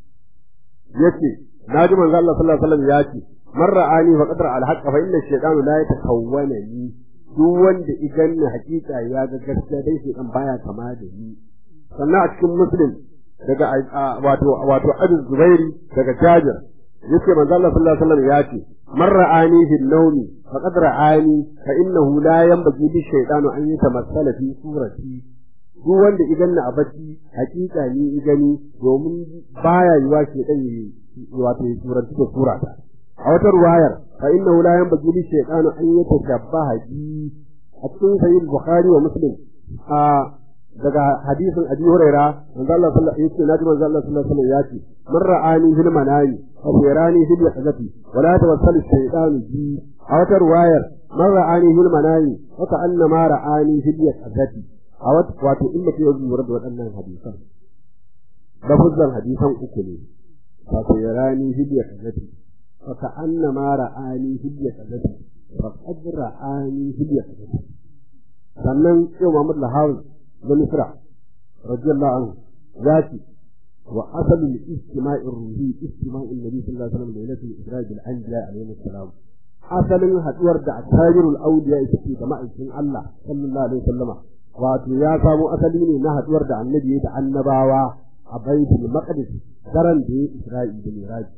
yace naji manzo Allah sallallahu alaihi wasallam yace man ra'ani fa qadra al-haqq fa inna ash-shaytanu la yatakawwana ni duk wanda idan ni hakika ya ga gaskiya dai shaytan baya kama da ni sannan a cikin Muslim daga wato wato Abu Zubairi daga Jabir yace manzo Allah sallallahu alaihi wasallam yace man ra'ani fi an-nawmi fa qad ra'ani fa innahu la yanbaghi lish-shaytanu an yatamassala fi surati duk wanda idan na a bacci hakika ni gani domin baya yiwa ke dan yi wato suranci da surata a wata ruwayar fa innahu la yanbaghi li shaytanu an yatashabbaha bi a cikin sahih bukhari wa muslim a daga hadisin abi huraira manzo Allah sallallahu alaihi wasallam yace manzo Allah sallallahu alaihi wasallam yace man ra'ani fil manami fa yarani fil yaqzati wa la tawassalu shaytanu bi a wata ruwayar man ra'ani fil manami fa ka'annama ra'ani fil yaqzati a wato in mutum ya lura da waɗannan hadisan lafuzan hadisan uku ne wato ya rani hidiya kazati fa ka anna ma ra'ani hidiya kazati fa qad ra'ani hidiya kazati sannan sai Muhammad Lahawi da Misra radiyallahu anhu ya ce wa asalul istima'i ruhi istima'i nabi sallallahu alaihi wasallam lailatul isra bil anbiya alaihi salam asalin haduwar da asharul awliya ita ce da ma'aikin Allah sallallahu alaihi wasallama wato ya samo asali ne na haduwar da annabi da annabawa a baitul maqdis daren da ya isra'i da miraj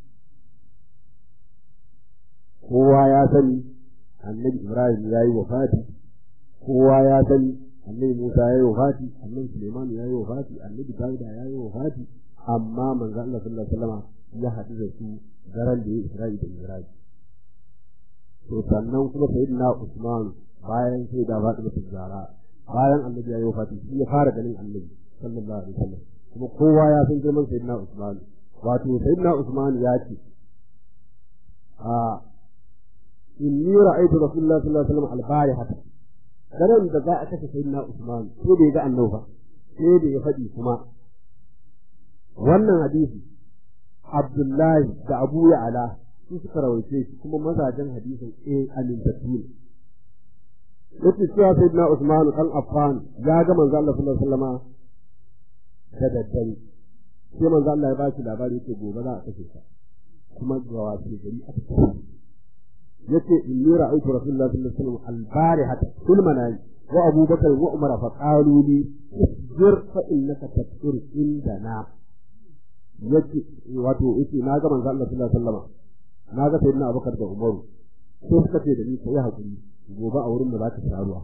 kowa ya sani annabi ibrahim ya yi wafati kowa ya sani annabi musa ya yi wafati annabi suleiman ya yi wafati annabi dawuda ya yi wafati amma manzo Allah sallallahu alaihi wasallam ya haɗu da su daren da ya isra'i da miraj to sannan kuma sayyidina usman bayan sai da fatima zara bayan annabi ya yi wafati shi ya fara ganin annabi sallallahu alaihi wasallam kuma kowa ya san girman sayyidina Usman wato sayyidina Usman ya ce a inni ra'aytu rasulullahi sallallahu alaihi wasallam al-barihata daren da za a kashe sayyidina Usman ko bai ga annabi ba sai da ya faɗi kuma wannan hadisi Abdullahi da Abu Ya'la su suka rawaice shi kuma mazajen hadisin eh amintattu ne yace cewa sayyidina Usman dan Affan ya ga manzo Allah sallallahu alaihi wasallam da daddare sai manzo Allah ya ba shi labari yace gobe za a kashe ka kuma ga wasu gari aka kashe yace inni ra'aytu rasulullahi sallallahu alaihi wasallam al-barihata kul manai wa Abu Bakar wa Umar fa qalu li isbir fa innaka tafsir indana yace wato yace na ga manzo Allah sallallahu alaihi wasallam na ga sayyidina Abubakar da Umar sai suka ce da ni kai hakuri gobe a wurin da za ka sha ruwa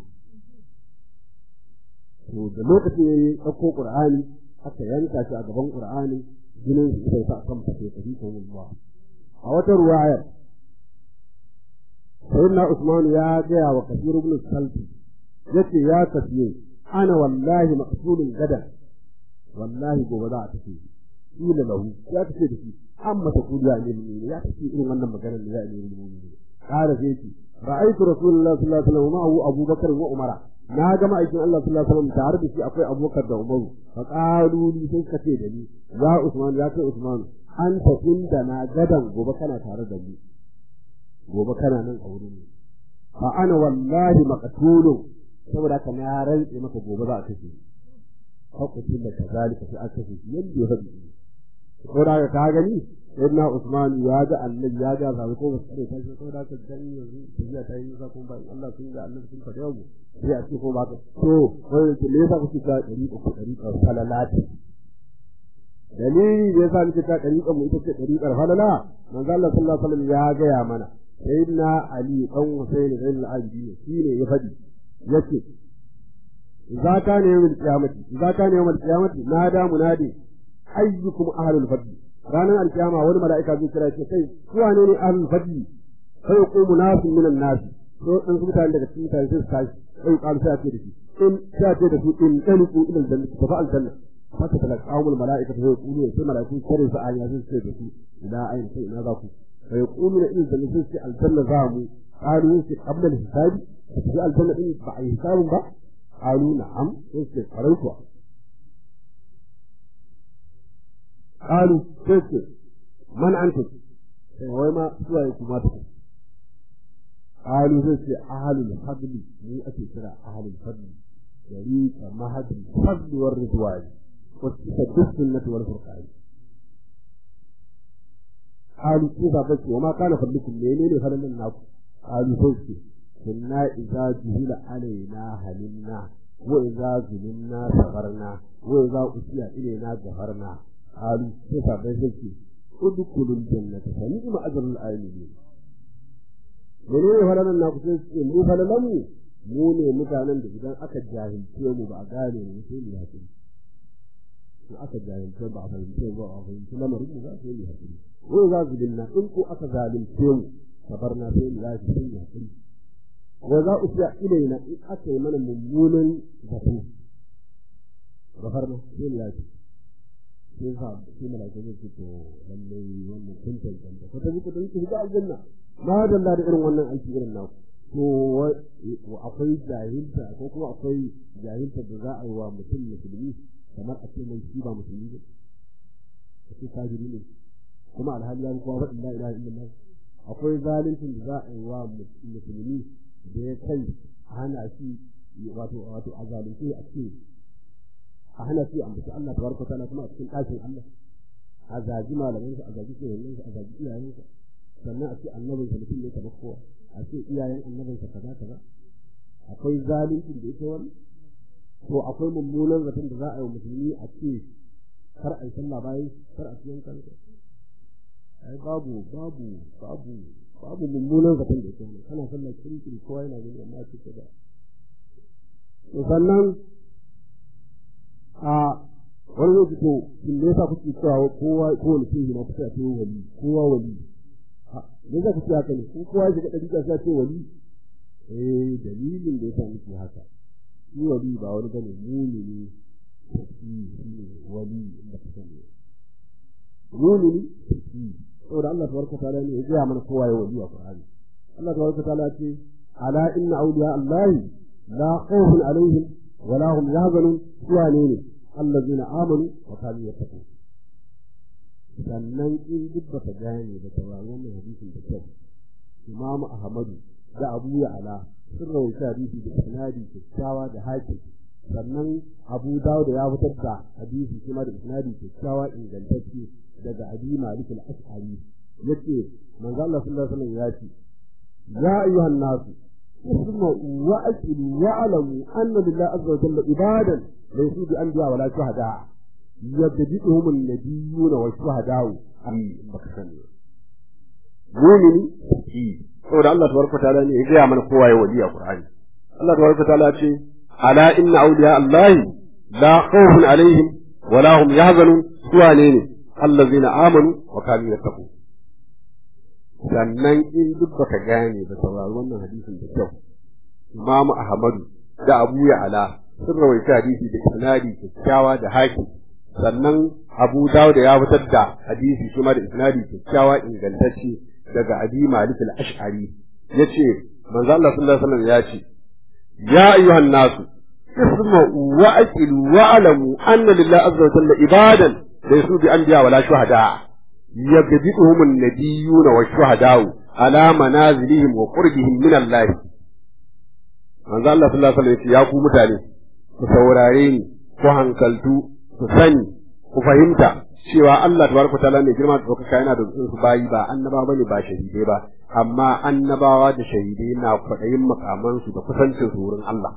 to da lokaci ya yi ɗauko ƙur'ani aka yanka shi a gaban ƙur'ani jinin su ita sa kan fashe kafi ko mulwa a wata ruwayar sayyidina Usman ya gaya wa Kasir ibn Salti yace ya kasiye ana wallahi maqsulun gadan wallahi gobe za a tafi kila lahu ya tafi da shi amma ta kudiya ne ne ya tafi irin wannan maganar da ya ne ne قال فيتي رأيت رسول الله صلى الله عليه وسلم معه أبو بكر وعمر na ga ma'aikin Allah sallallahu alaihi wasallam tare da shi akwai Abubakar da Umar fa qalu li sai kace da ni ya Usman ya kai Usman anta inda na gadan gobe kana tare da ni gobe kana nan a wurin fa ana wallahi maqtulu saboda ka na rantse maka gobe za a kace hakutin da kazalika sai aka fi yadda ya faɗi ko da ka gani sayyidina Usman ya ga annabi ya ga sabu ko ba sai ta ko da ka gani yanzu tafiya ta yi nisa kuma ba Allah sun ga annabi sun faɗi yau sai a ce ko ba ka to wai ke me yasa kuke ta dari ko dari ko salalati dalili da yasa muke ta dari mu ita ce dari kar halala manzo Allah sallallahu alaihi wasallam ya ga ya mana sayyidina Ali dan Husayn bin al-Abi shine ya faɗi yace idza kana yawmul qiyamati idza kana yawmul qiyamati nada munadi ayyukum ahlul fadl ranar alkiyama wani mala'ika zai kira ce kai su wane ne ahlul fadli sai yaqumu nasu minan nas to dan su mutane daga cikin mutane sai su tashi sai qalu sai ce da shi in sai ce da su in taliqu ila aljanna fa fa aljanna haka talaqawul mala'ika sai yaqulu sai mala'iku kare su aya sai ce da su ila ayin sai ina za ku sai yaqulu ila aljanna sai ce aljanna za mu qalu sai qabla alhisabi sai aljanna din ba a hisabun ba qalu na'am sai ce farauta قالوا كيف من أنتم وما سوى يكما تكون قالوا كيف أهل الفضل من أتي ترى أهل الفضل يريد مهد الفضل والرضوان والتسد السنة والفرقان قالوا كيف بس وما كان فضلكم ليلين فلن الناكم قالوا كيف كنا إذا جهل علينا هلنا وإذا ظلمنا صبرنا وإذا أسيا إلينا جهرنا قالوا كيف بيزكي ادخلوا الجنة فنعم أجر العاملين menene falalan na kusa ce mu falalan mu mu ne mutanen da idan aka jahilce mu ba a gane mu sai mu hakuri in aka jahilce ba a fahimce ba a fahimci lamarin mu za su yi hakuri ko za su dinna in ko aka zalunce mu sabarna sai mu lafi sai mu hakuri wa za u fiya ilaina in aka yi mana mummunan zato gafarna sai mu lafi sai sa sai malaka zai ce to lalle wannan kun tantance ko ta ji ku dan ki ga aljanna ma dalla da irin wannan aiki irin naku to akwai jahilta ko kuma akwai jahilta da za a yi wa mutum musulmi kamar a ce mai shi ba musulmi ba a ce kafiri ne kuma alhali ya kuma faɗin la ilaha illallah akwai zalincin da za a yi wa musulmi da ya kai a hana shi wato wato a zalunce a ce a hana shi a mutu Allah tabaraka ta'ala kuma a cikin ɗakin Allah a zaji malamansa a zaji tsohonninsa a zaji iyayensa sannan a ce annabinsa mutum ne kamar kowa a ce iyayen annabinsa kaza kaza akwai zalincin da ita wani to akwai mummunan zaton da za a yi wa musulmi a ce kar a yi sallah bayan kar a ciyan kanka ai babu babu babu babu mummunan zaton da ita wani kana sallah kirkiri kowa yana gani amma a ce kaza sannan a wani lokaci to in da yasa kuke cewa kowa ko wani shehi na kusa ce wali kowa wali me za ku ce haka ne ko kowa shiga ɗari ka ce wali eh dalilin da yasa muke haka shi wali ba wani bane mumini shi ne wali da ka sani mumini shi saboda Allah tabaraka ta'ala ne ya gaya mana kowa ya wali a Qur'ani Allah tabaraka ta'ala ce ala inna awliya Allah la khawfun alaihim wa la hum yahzanun suwa ne ne allazina amanu wa kanu yattaqun sannan in duk baka gane da tawaran wannan hadisin da kyau Imam Ahmadu da Abu Ya'la sun rawaita hadisi da isnadi kyakkyawa da hakim sannan Abu Dawud ya fitar da hadisi kuma da isnadi kyakkyawa ingantacce daga Abi Malik al-Ash'ari yace manzo Allah sallallahu alaihi wasallam ya ce ya ayyuhan nasu اسمعوا وأكلوا واعلموا أن لله عز وجل عبادا ليسوا بأنبياء ولا شهداء يبتدئهم النبيون والشهداء أي بكسني مؤمن في saboda Allah tabaraka ta'ala ne ya gaya mana kowa ya waliya Qur'ani Allah tabaraka ta'ala ce ala inna awliya Allah la khawfun alaihim wa la hum yahzanun suwa ne ne allazina amanu wa kanu yattaqun sannan in duk baka gane ba saurari wannan hadisin da kyau Imam Ahmadu da Abu Ya'la sun rawaita hadisi da isnadi kyakkyawa da haki sannan Abu Dawud ya fitar da hadisi kuma da isnadi kyakkyawa ingantacce daga Abi Malik al-Ash'ari yace manzo Allah sallallahu alaihi wasallam ya ce ya ayyuhan nasu isma'u wa aqilu wa alamu anna lillahi azza wa jalla ibadan laysu bi anbiya wala shuhada يبدئهم النبيون والشهداء على منازلهم وقربهم من الله manzo Allah sallallahu alaihi wasallam ya ku mutane ku saurare ni ku hankaltu ku sani ku fahimta cewa Allah tabaraka ta'ala ne girma da ɗaukaka yana da su bayi ba annaba bane ba shahidai ba amma annabawa da shahidai na kwaɗayin makamansu da kusancin su wurin Allah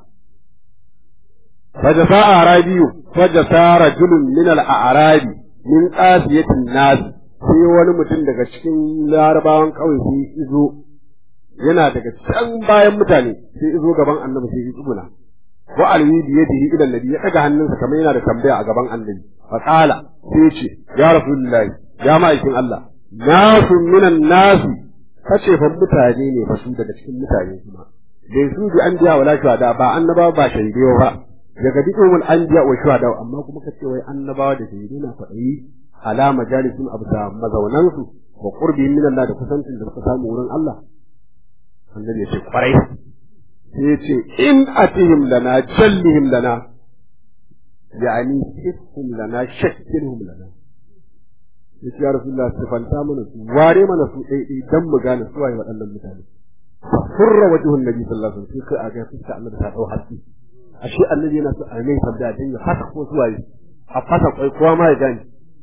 fajasa arabiyu fajasa rajulun min al-a'rabi min qasiyatin nas sai wani mutum daga cikin larabawan kauye sai izo yana daga can bayan mutane sai izo gaban annabi sai ya tsuguna wa alwi bi yadihi ila annabi ya daga hannunsa kamar yana da tambaya a gaban annabi fa qala sai ya ce ya rasulullahi ya ma'aikin Allah nasu minan nasi kace fa mutane ne fa su daga cikin mutane kuma bai su bi an biya wala shuhada ba annaba ba shahidai ba daga dukkan anbiya wa shuhada amma kuma kace wai annabawa da shahidai na faɗi ala majalisin abda mazaunansu wa qurbihim min Allah da kusancin da suka samu wurin Allah annabi ya ce kwarai sai ya ce in atihim lana jallihim lana yani hifhum lana shakkilhum lana ya ce ya rasulullah sifanta mana su ware mana su ɗaiɗai dan mu gane su waye waɗannan mutane furra wajhun nabi sallallahu alaihi wasallam sai a ga fuska annabi ta dau haske ashe annabi yana so a mai tambaya dan ya haka ko su waye a fasa kwai kowa ma ya gane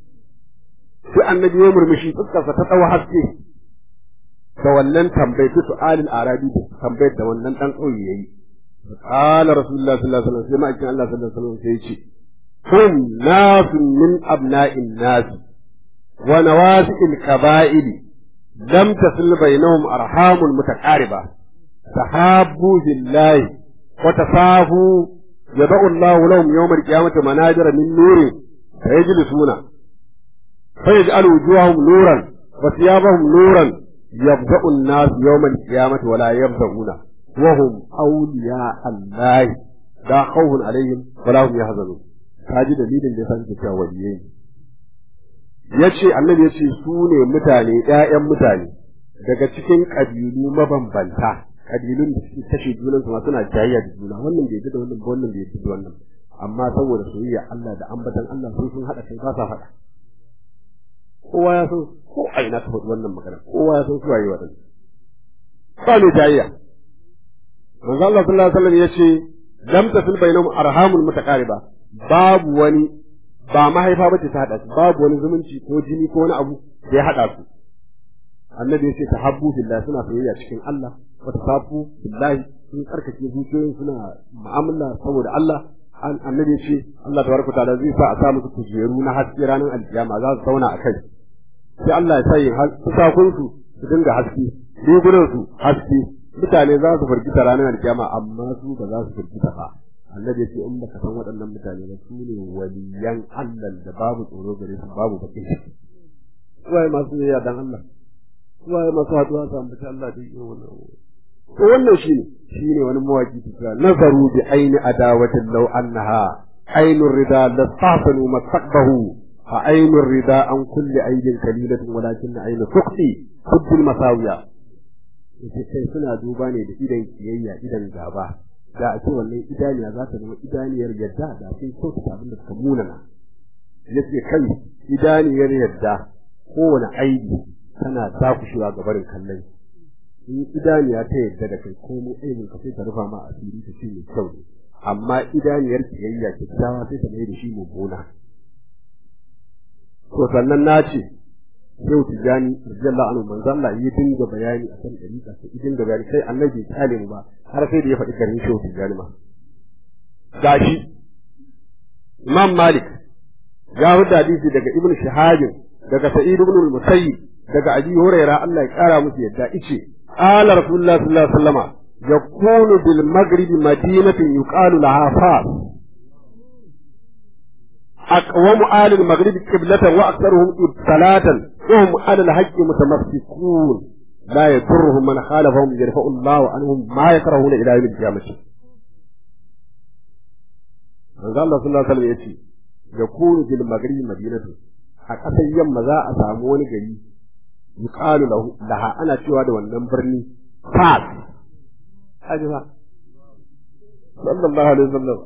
sai annabi ya murmushi fuskarsa ta dau haske da wannan tambayar ta su'alil arabi da tambayar da wannan dan kauye yayi qala rasulullah sallallahu alaihi wasallam sai ma'aikin Allah sallallahu alaihi wasallam sai ya ce hum nasun min abna'in nas wa nawasi'il qaba'ili lam tasil bainahum arhamul mutaqariba tahabbu billahi wa tasafu yad'u Allah lahum yawm al-qiyamati manajira min nurin fayajlisuna fayaj'alu wujuhahum nuran wa thiyabahum nuran يبدأ الناس يوم القيامة ولا يبدأون وهم أولياء الله لا خوف عليهم ولا هم يحزنون kaji dalilin da yasa suke cewa waliyai yace annabi yace su ne mutane ƴaƴan mutane daga cikin kabilu mabambanta kabilun da suke kashe junan su suna jayayya da juna wannan bai da wannan wannan bai da wannan amma saboda soyayya Allah da ambatan Allah sun sun hada kai ba sa hada kowa ya san ko a ina ta faɗi wannan magana kowa ya san su waye waɗanda ba ne jayayya manzo Allah sallallahu alaihi wasallam yace lam tasil bainahum arhamul mutaqariba babu wani ba mahaifa bace ta hada su babu wani zumunci ko jini ko wani abu da ya hada su annabi yace tahabbu billah suna soyayya cikin Allah wa tasafu billahi sun karkace zuciyoyin suna mu'amala saboda Allah annabi yace Allah tabaraka ta'ala zai sa a sa musu kujeru na haske ranar alkiyama za su zauna a kai sai Allah ya sanya fusakunsu su dinga haske rigunansu haske mutane za su firgita ranar alkiyama amma su ba za su firgita ba annabi ya ce in baka san waɗannan mutane ba su ne waliyan Allah da babu tsoro gare su babu bakin ciki suwaye masu yayya dan Allah suwaye masu haɗuwa su ambaci Allah da yi wannan to wannan shine shine wani mawaki ta nazaru bi aini adawatin law annaha ainur rida lasafanu masaqbahu فعين الرداء عن كل عيب قليلة ولكن عين سقطي حب المساوية sai suna duba ne da idan kiyayya idan gaba da a ce wannan idaniya za ta zama idaniyar yadda da sai kyautata abin da suka munana yace kai idaniyar yadda kowane aibi tana dakushewa ga barin kallon in idaniya ta yadda da kai komai aibin ka sai ta rufa ma asiri ta ce mai kyau ne amma idaniyar kiyayya kyakkyawa sai ta mai da shi mummuna to sannan na ce yau tijani radiyallahu anhu manzo Allah yi dinga bayani akan dariƙa sai idin da bayani sai annabi ya kale mu ba har sai da ya faɗi garin shehu tijani ma gashi Imam Malik ya huda hadisi daga Ibn Shihab daga Sa'id ibn al-Musayyib daga Abi Hurairah Allah ya kara musu yadda ice qala Rasulullah sallallahu alaihi wasallama yakunu bil maghrib madinatin yuqalu laha fas أقوم آل المغرب قبلة وأكثرهم صلاة وهم على الحق متمسكون لا يضرهم من خالفهم يرفع الله عنهم ما يكرهون إلى يوم القيامة manzo Allah sallallahu alaihi wasallam yace yakunu bil maghribi madinatu a ƙasar yamma za a samu wani gari yuqalu lahu laha ana cewa da wannan birni fas haji fa sallallahu alaihi wasallam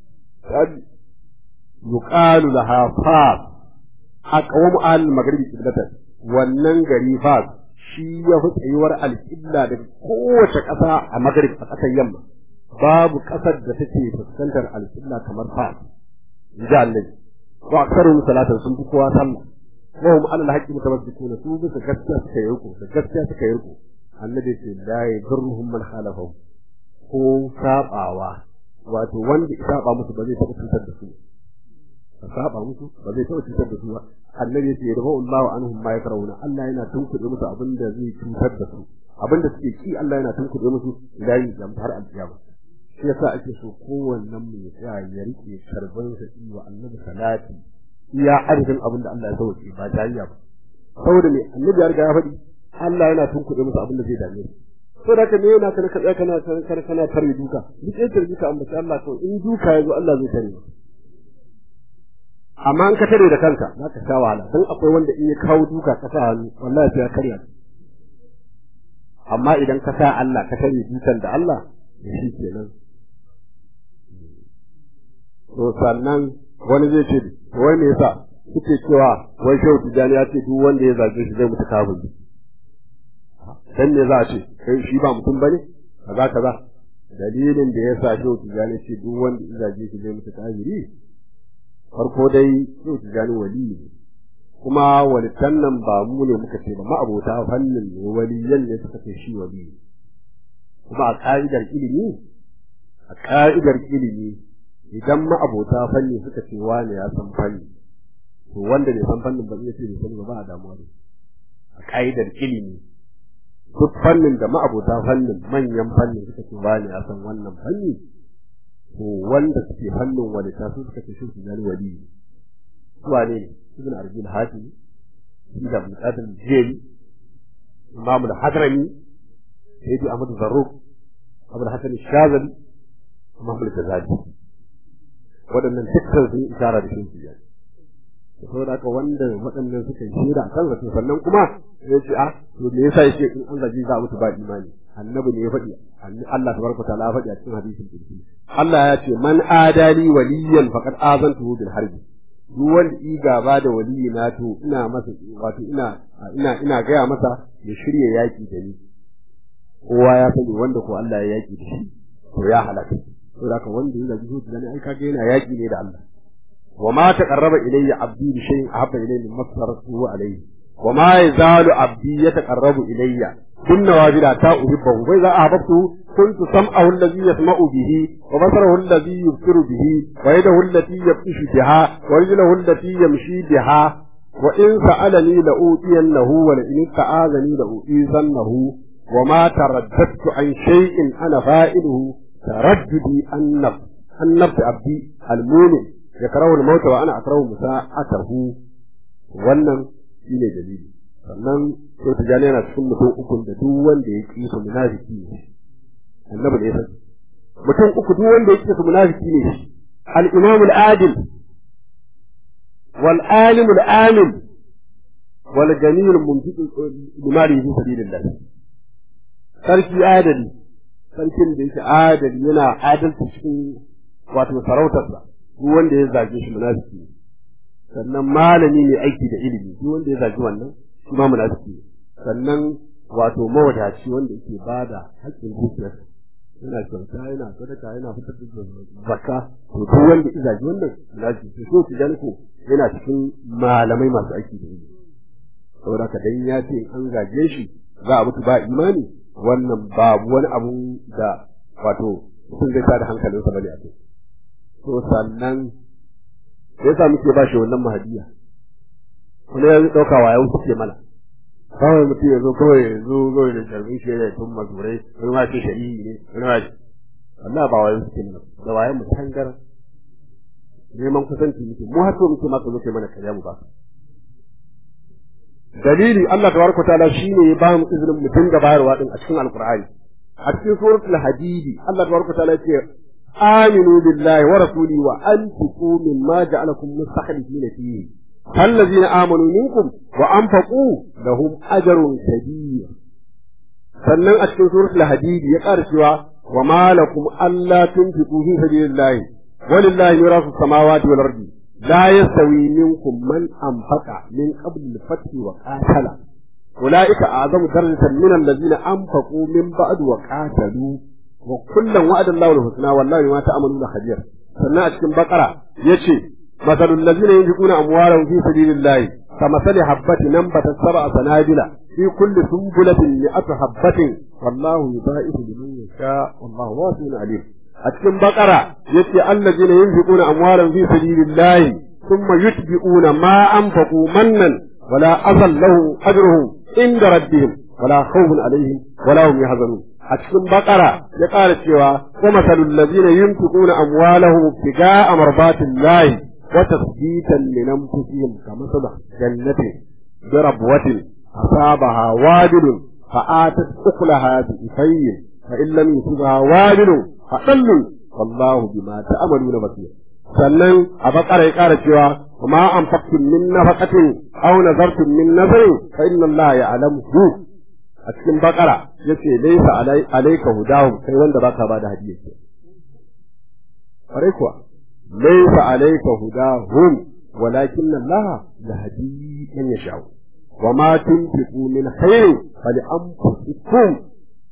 yuqalu laha fas aqwam al maghribi qiblatan wannan gari fas shi ya fi tsayuwar alƙibla daga kowace ƙasa a magrib a ƙasar yamma babu ƙasar da take fuskantar alƙibla kamar fas in ji annabi wa aksaruhum salatan sun fi kowa sallah wa hum ala al-haqqi mutamassikuna su bisa gaskiya suka yi riko da gaskiya suka yi riko annabi ce la yadurruhum man khalafahu ko sabawa wato wanda ya saba musu ba zai taɓa cutar da su ka saba musu ba zai taɓa cutar da su ba annabi ce da Allahu anhum ma yakrahuna Allah yana tunkuɗe musu abin da zai cutar da su abin da suke ki Allah yana tunkuɗe musu idan ya har alƙiyama shi yasa ake so kowannen mu ya tsaya ya rike karban sa wa annabi salati iya arzikin abin da Allah ya sauke ba jariya ba saboda me annabi ya riga ya faɗi Allah yana tunkuɗe musu abin da zai dame su to da ka me yana kana kana kana kana kana tare duka duk yake duka amma Allah to in duka yazo Allah zai tare amma in ka tare da kanka za ka sha wahala dan akwai wanda in ya kawo duka ka sa hannu wallahi sai ya karya amma idan ka sa Allah ka tare dukan da Allah shi kenan to sannan wani zai ce wai me yasa kuke cewa wai shehu tijani ya ce duk wanda ya zage shi zai mutu kafiri dan me za a ce kai shi ba mutum bane kaza kaza dalilin da yasa shehu tijani ce duk wanda ya zage shi zai mutu kafiri farko dai shehu tijani wali ne kuma walitan nan ba mu ne muka ce ba ma'abota fannin ne waliyan ne suka ce shi wali kuma a ka'idar ilimi a ka'idar ilimi idan ma'abota fanni suka ce wane ya san fanni to wanda bai san fannin ba zai ce bai sani ba ba a damuwa ne a ka'idar ilimi duk fannin da ma'abota fannin manyan fannin suka ce wane ya san wannan fanni to wanda suke fannin wani ta su suka ce shi su gani wali su wane ne ibn arbil hatim ibn abdul qadir jeli imam al-hadrami sayyidi ahmad zarruq abul hasan shazali imam al-ghazali waɗannan dukkan sun isara da shi ya saboda haka wanda waɗannan suka yi shaida a kan rasul sannan kuma ya ce ah to me yasa yake in an zaji za a mutu ba imani annabi ne ya faɗi Allah tabaraka ta'ala ya faɗi a cikin hadisin qudsi Allah ya ce man adali waliyan faqad azantuhu bil harbi duk wanda i gaba da waliyi na to ina masa wato ina ina ina gaya masa ya shirya yaki da ni kowa ya sani wanda ko Allah ya yaki da shi to ya halaka saboda haka wanda ya zaji zuciya ne ai kage yana yaki ne da Allah wa ma taqarraba ilayya abdi bi shay'in ahabba ilayya mimma sarrafu alayhi wa ma yazalu abdi yataqarrabu ilayya bin nawafila ta uhibbu wa idza ahbabtu kuntu sam'ahu alladhi yasma'u bihi wa basarahu alladhi yubsiru bihi wa yadahu allati yabtishu biha wa rijluhu allati yamshi biha wa in sa'alani la utiyannahu wa la in ta'azani la uizannahu wa ma taraddadtu an shay'in ana fa'iluhu ترددي أن أن نفس عبدي المؤمن يكره الموت وأنا أكره مساءته wannan shine dalili sannan sai ta jani yana cikin mutum ukun da duk wanda ya ƙi su munafiki ne annabi ne sai mutum uku duk wanda ya ƙi su munafiki ne al-imam al-adil wal alim al-amin wal jamil al-mumtik limari fi sabilillah sarki adali sarkin da yake adali yana adalci cikin wato sarautarsa duk wanda ya zage shi munafiki ne sannan malami ne aiki da ilimi duk wanda ya zage wannan shi ma munafiki ne sannan wato mawadaci wanda yake bada haƙƙin dukiyarsa yana kyauta yana sadaka yana fitar da zakka to duk wanda ya zage wannan munafiki to so tijan ko yana cikin malamai masu aiki da ilimi saboda haka dan ya ce an zage shi za a mutu ba imani wannan babu wani abu da wato mutum zai tada hankalinsa bane a kai to sannan sai yasa muke ba shi wannan mahadiya kuma ya dauka wa yau suke mana kawai mutum ya zo kawai ya zo kawai da sharbin shi ya tun mazurai wani ma ce shari'i ne wani ma ce Allah ba wayo suke mana da wayan mu tangar neman kusanci muke mu har so muke ma ka zo kai mana karya mu ba dalili Allah tabaraka ta'ala shine ya ba mu izinin mu dinga bayarwa din a cikin alqur'ani a cikin suratul hadidi Allah tabaraka ta'ala ya ce aminu billahi wa rasuli wa anfiqu mimma ja'alakum mustakhlifina fihi الذين آمنوا منكم وأنفقوا لهم أجر كبير sannan a cikin suratul hadid ya ƙara cewa wa ma lakum alla tunfiqu fi sabilillahi walillahi mirasu samawati wal ardi لا يستوي منكم من أنفق من قبل الفتح وقاتل أولئك أعظم درجة من الذين أنفقوا من بعد وقاتلوا وكلا وعد الله الحسنى والله ما تأمنون خبير sannan a cikin bakara ya ce مثل الذين ينفقون أموالهم في سبيل الله كمثل حبة نبتت سبع سنابل في كل سنبلة مئة حبة والله يضاعف لمن يشاء والله واسع عليم أتكلم بقرة يتي الذين ينفقون أموالهم في سبيل الله ثم يتبعون ما أنفقوا منا ولا أذى له أجرهم عند ربهم ولا خوف عليهم ولا هم يحزنون أتكلم بقرة يقال سوى ومثل الذين ينفقون أموالهم ابتغاء مرضات الله وتثبيتا من أنفسهم كمثل جنة بربوة أصابها وابل فآتت أكلها بإفين فإن لم يصبها وابل فقل والله بما تعملون بصير sannan a bakara ya ƙara cewa ma an faktin min nafaqatin aw nazartum min nazarin fa inna Allah ya'lamu a cikin bakara yace laysa alayka hudahum kai wanda baka ba da hadiya ke kare kuwa laysa alayka hudahum walakin Allah yahdi man yasha wa ma tunfiqu min khairin fali anfusikum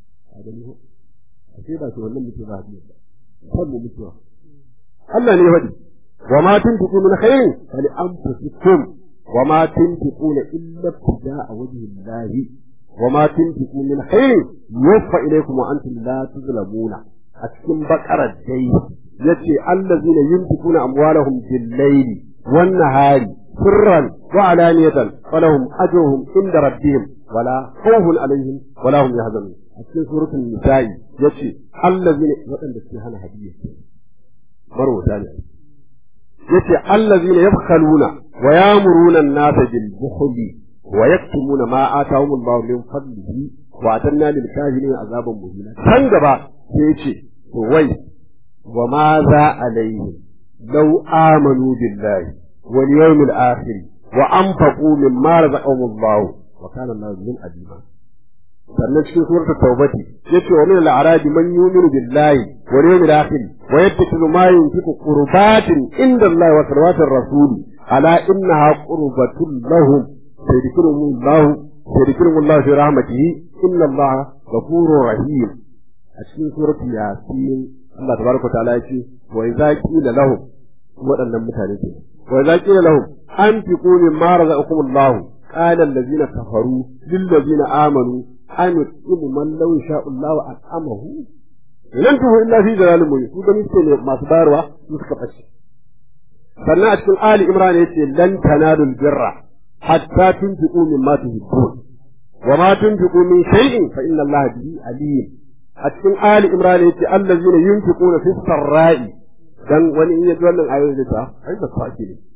sai ba shi wannan mutum ba hadiya kan mu mutuwa Allah ne faɗi wa ma tunfiqu min khairin fali anfusikum wa ma tunfiquna illa ibtida'a wajhi Allah wa ma tunfiqu min khairin yuwaffa ilaykum wa antum la tuzlamuna a cikin bakarar dai yace allazina yunfiquna amwalahum bil layli wan nahari sirran wa alaniyatan falahum ajruhum inda rabbihim wala khawfun alaihim wala hum yahzanun a cikin suratul nisa'i yace allazina waɗanda suke hana hadiyya marwata ne yace allazina yabkhaluna wa yamuruna an-nasa bil bukhli wa yaktumuna ma atahum Allah min fadlihi wa atanna lil kafirin azaban muhina kan gaba sai yace to wai wa ma za alaihim law amanu billahi wal yawmil akhir wa anfaqu mimma razaqahum Allah wa kana Allah min adima sannan cikin suratul tawbati yace wa min al-a'rabi man yu'minu billahi wal yawmil akhir wa yattakhidhu ma yunfiqu qurbatin inda Allah wa salawati rasul ala innaha qurbatun lahum sayadkhuruhum Allah sayadkhuruhum Allah fi rahmatihi inna Allah ghafurur rahim a cikin suratul yasin Allah tabaraka ta'ala yace wa idza qila lahum waɗannan mutane ke wa idza qila lahum anfiqu mimma razaqakum Allah قال الذين كفروا للذين آمنوا an yusibu man law sha Allah at'amahu lan tuhu illa fi dalalin mubin su gani ce ne masu bayarwa su suka fashe sannan a cikin ali imran yace lan tanalul birra hatta tunfiqu mimma tuhibbun wa ma tunfiqu min shay'in fa inna Allah bihi alim a cikin ali imran yace allazina yunfiquna fi sarra'i dan wani in yaji wannan ayoyi da ta ai da sake ne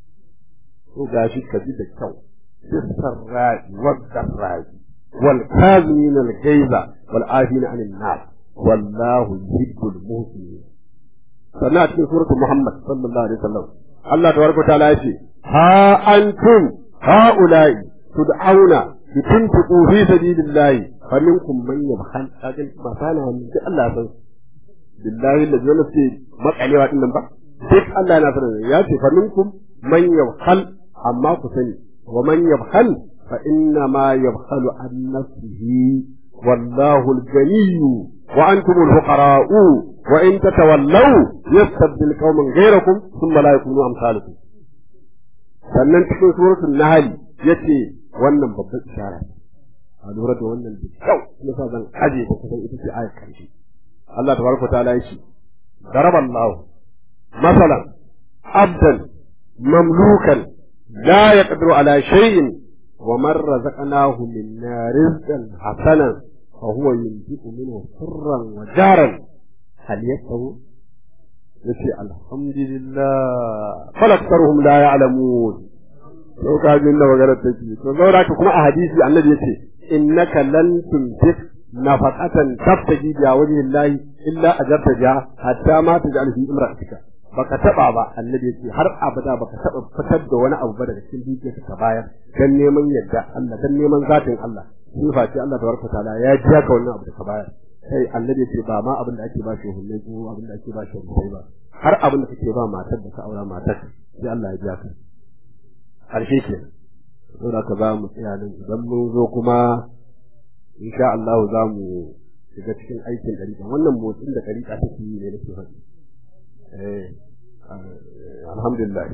to gashi ka ji da kyau fi sarra'i wa darra'i والكاظمين الغيظ والعافين عن الناس والله يحب المحسنين sannan a cikin suratul Muhammad sallallahu alaihi wasallam Allah tabaraka wa ta'ala yace ha antum haula'i tud'auna litunfiqu fi sabilillahi faminkum man yabkhal kaga masana wannan duk Allah san billahi da zalla ce makalewa din nan ba duk Allah yana sanar ya ce faminkum man yabkhal amma ku sani wa man yabkhal فإنما يبخل عن نفسه والله الغني وأنتم الفقراء وإن تتولوا يستبدل قوما غيركم ثم لا يكونوا أمثالكم sannan cikin suratul nahl yace wannan babban ishara a lura da wannan da kyau yasa zan aje ta kusan ita ce ayar karshe Allah tabaraka ta'ala yace daraba Allah masalan abdan mamlukan la yaqdiru ala shay'in ومن رزقناه منا رزقا حسنا فهو ينفق منه سرا وجارا هل يستوي yace alhamdulillah fal aktharuhum la ya'lamun to ka jin da magana take to zaura ka kuma a hadisi annabi yace innaka lan tunfiq nafaqatan tabtaji bi wajhillahi illa ajarta ja hatta ma taj'al fi imra'atika baka taba ba annabi yace har abada baka taba fitar da wani abu ba daga cikin dukiyarka ka bayar dan neman yadda Allah dan neman zatin Allah sifa ce Allah tabaraka taala ya ji ka wannan abu da ka bayar sai annabi yace ba ma abin da ake ba shi hunne ko abin da ake ba shi hunne ba har abin da kake ba matar da ka aura matar sai Allah ya ji ka harshe ke saboda ka za mu tsaya nan idan mun zo kuma insha Allah za mu shiga cikin aikin dariƙa wannan motsin da dariƙa take yi ne nake faɗi alhamdulillah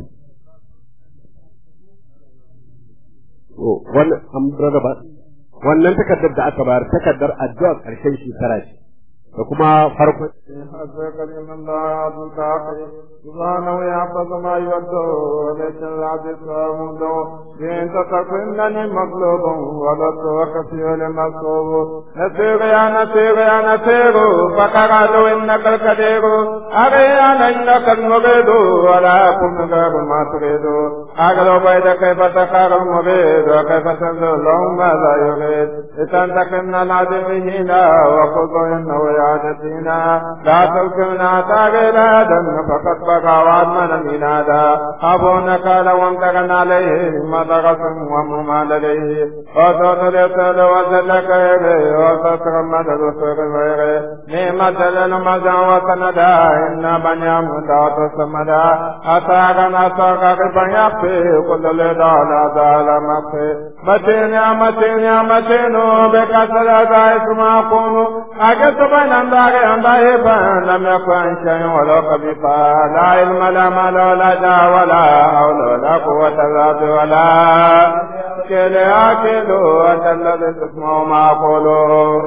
wannan an rarraba wannan takardar da aka bayar takardar addu'a ƙarshen shekara ce da kuma farkon سبحانه يحفظ ما يوده وليس العبد صامد إن تتكنني مطلوب ولست وكفي لمصوب نسير يا نسير يا نسير فقرأت إنك الكثير أريان إنك المريد ولا أكون غير ما تريد أغلو بيد كيف تخار المريد وكيف تنزل لهم ماذا يريد لتنتقم العدم هنا وخذ إنه عادتنا لا تلكمنا تاغيلا دم فقد بقى وعدمنا منادا أبونك لو امتغن عليه مدغس ومما لديه وصوت اليسر وزلك إليه وصوت مدد الصغر غيره نعمة للمزا وسندا إن بنيام دعوت السمدا أساغنا أساغ يخفي كل لدى لا زال مخفي متين يا متين يا متين بكسر ذا اسم أقوم أجد بين أنداغ أنداغ بان لم يكن شيء ولو خبيثا لا علم لا مال ولا جاه ولا حول ولا قوة إلا ولا كل أكل أنت الذي تسمع ما أقوله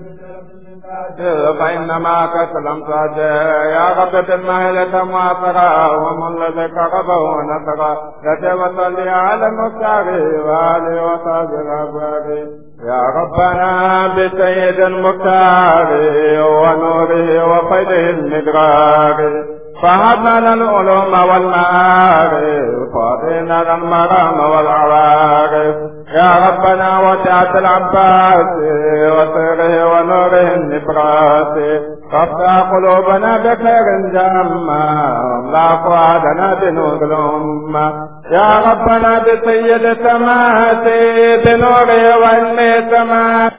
فإنما كسلم صاجع يا رب بالمهلة معصرة ومن الذي كربه ونصرة يتوصل على المختار وآله وصحبه الأبرار يا ربنا بسيد المختار ونوره وفيده المدرار فهبنا العلوم والمعارف وأعطينا المرام والعوارف يا ربنا وسعت العباس وسره ونوره النبراس فافتح قلوبنا بخير جامة واملا فؤادنا بنور الأمة يا ربنا بسيد سماواتي بنوره والنسمات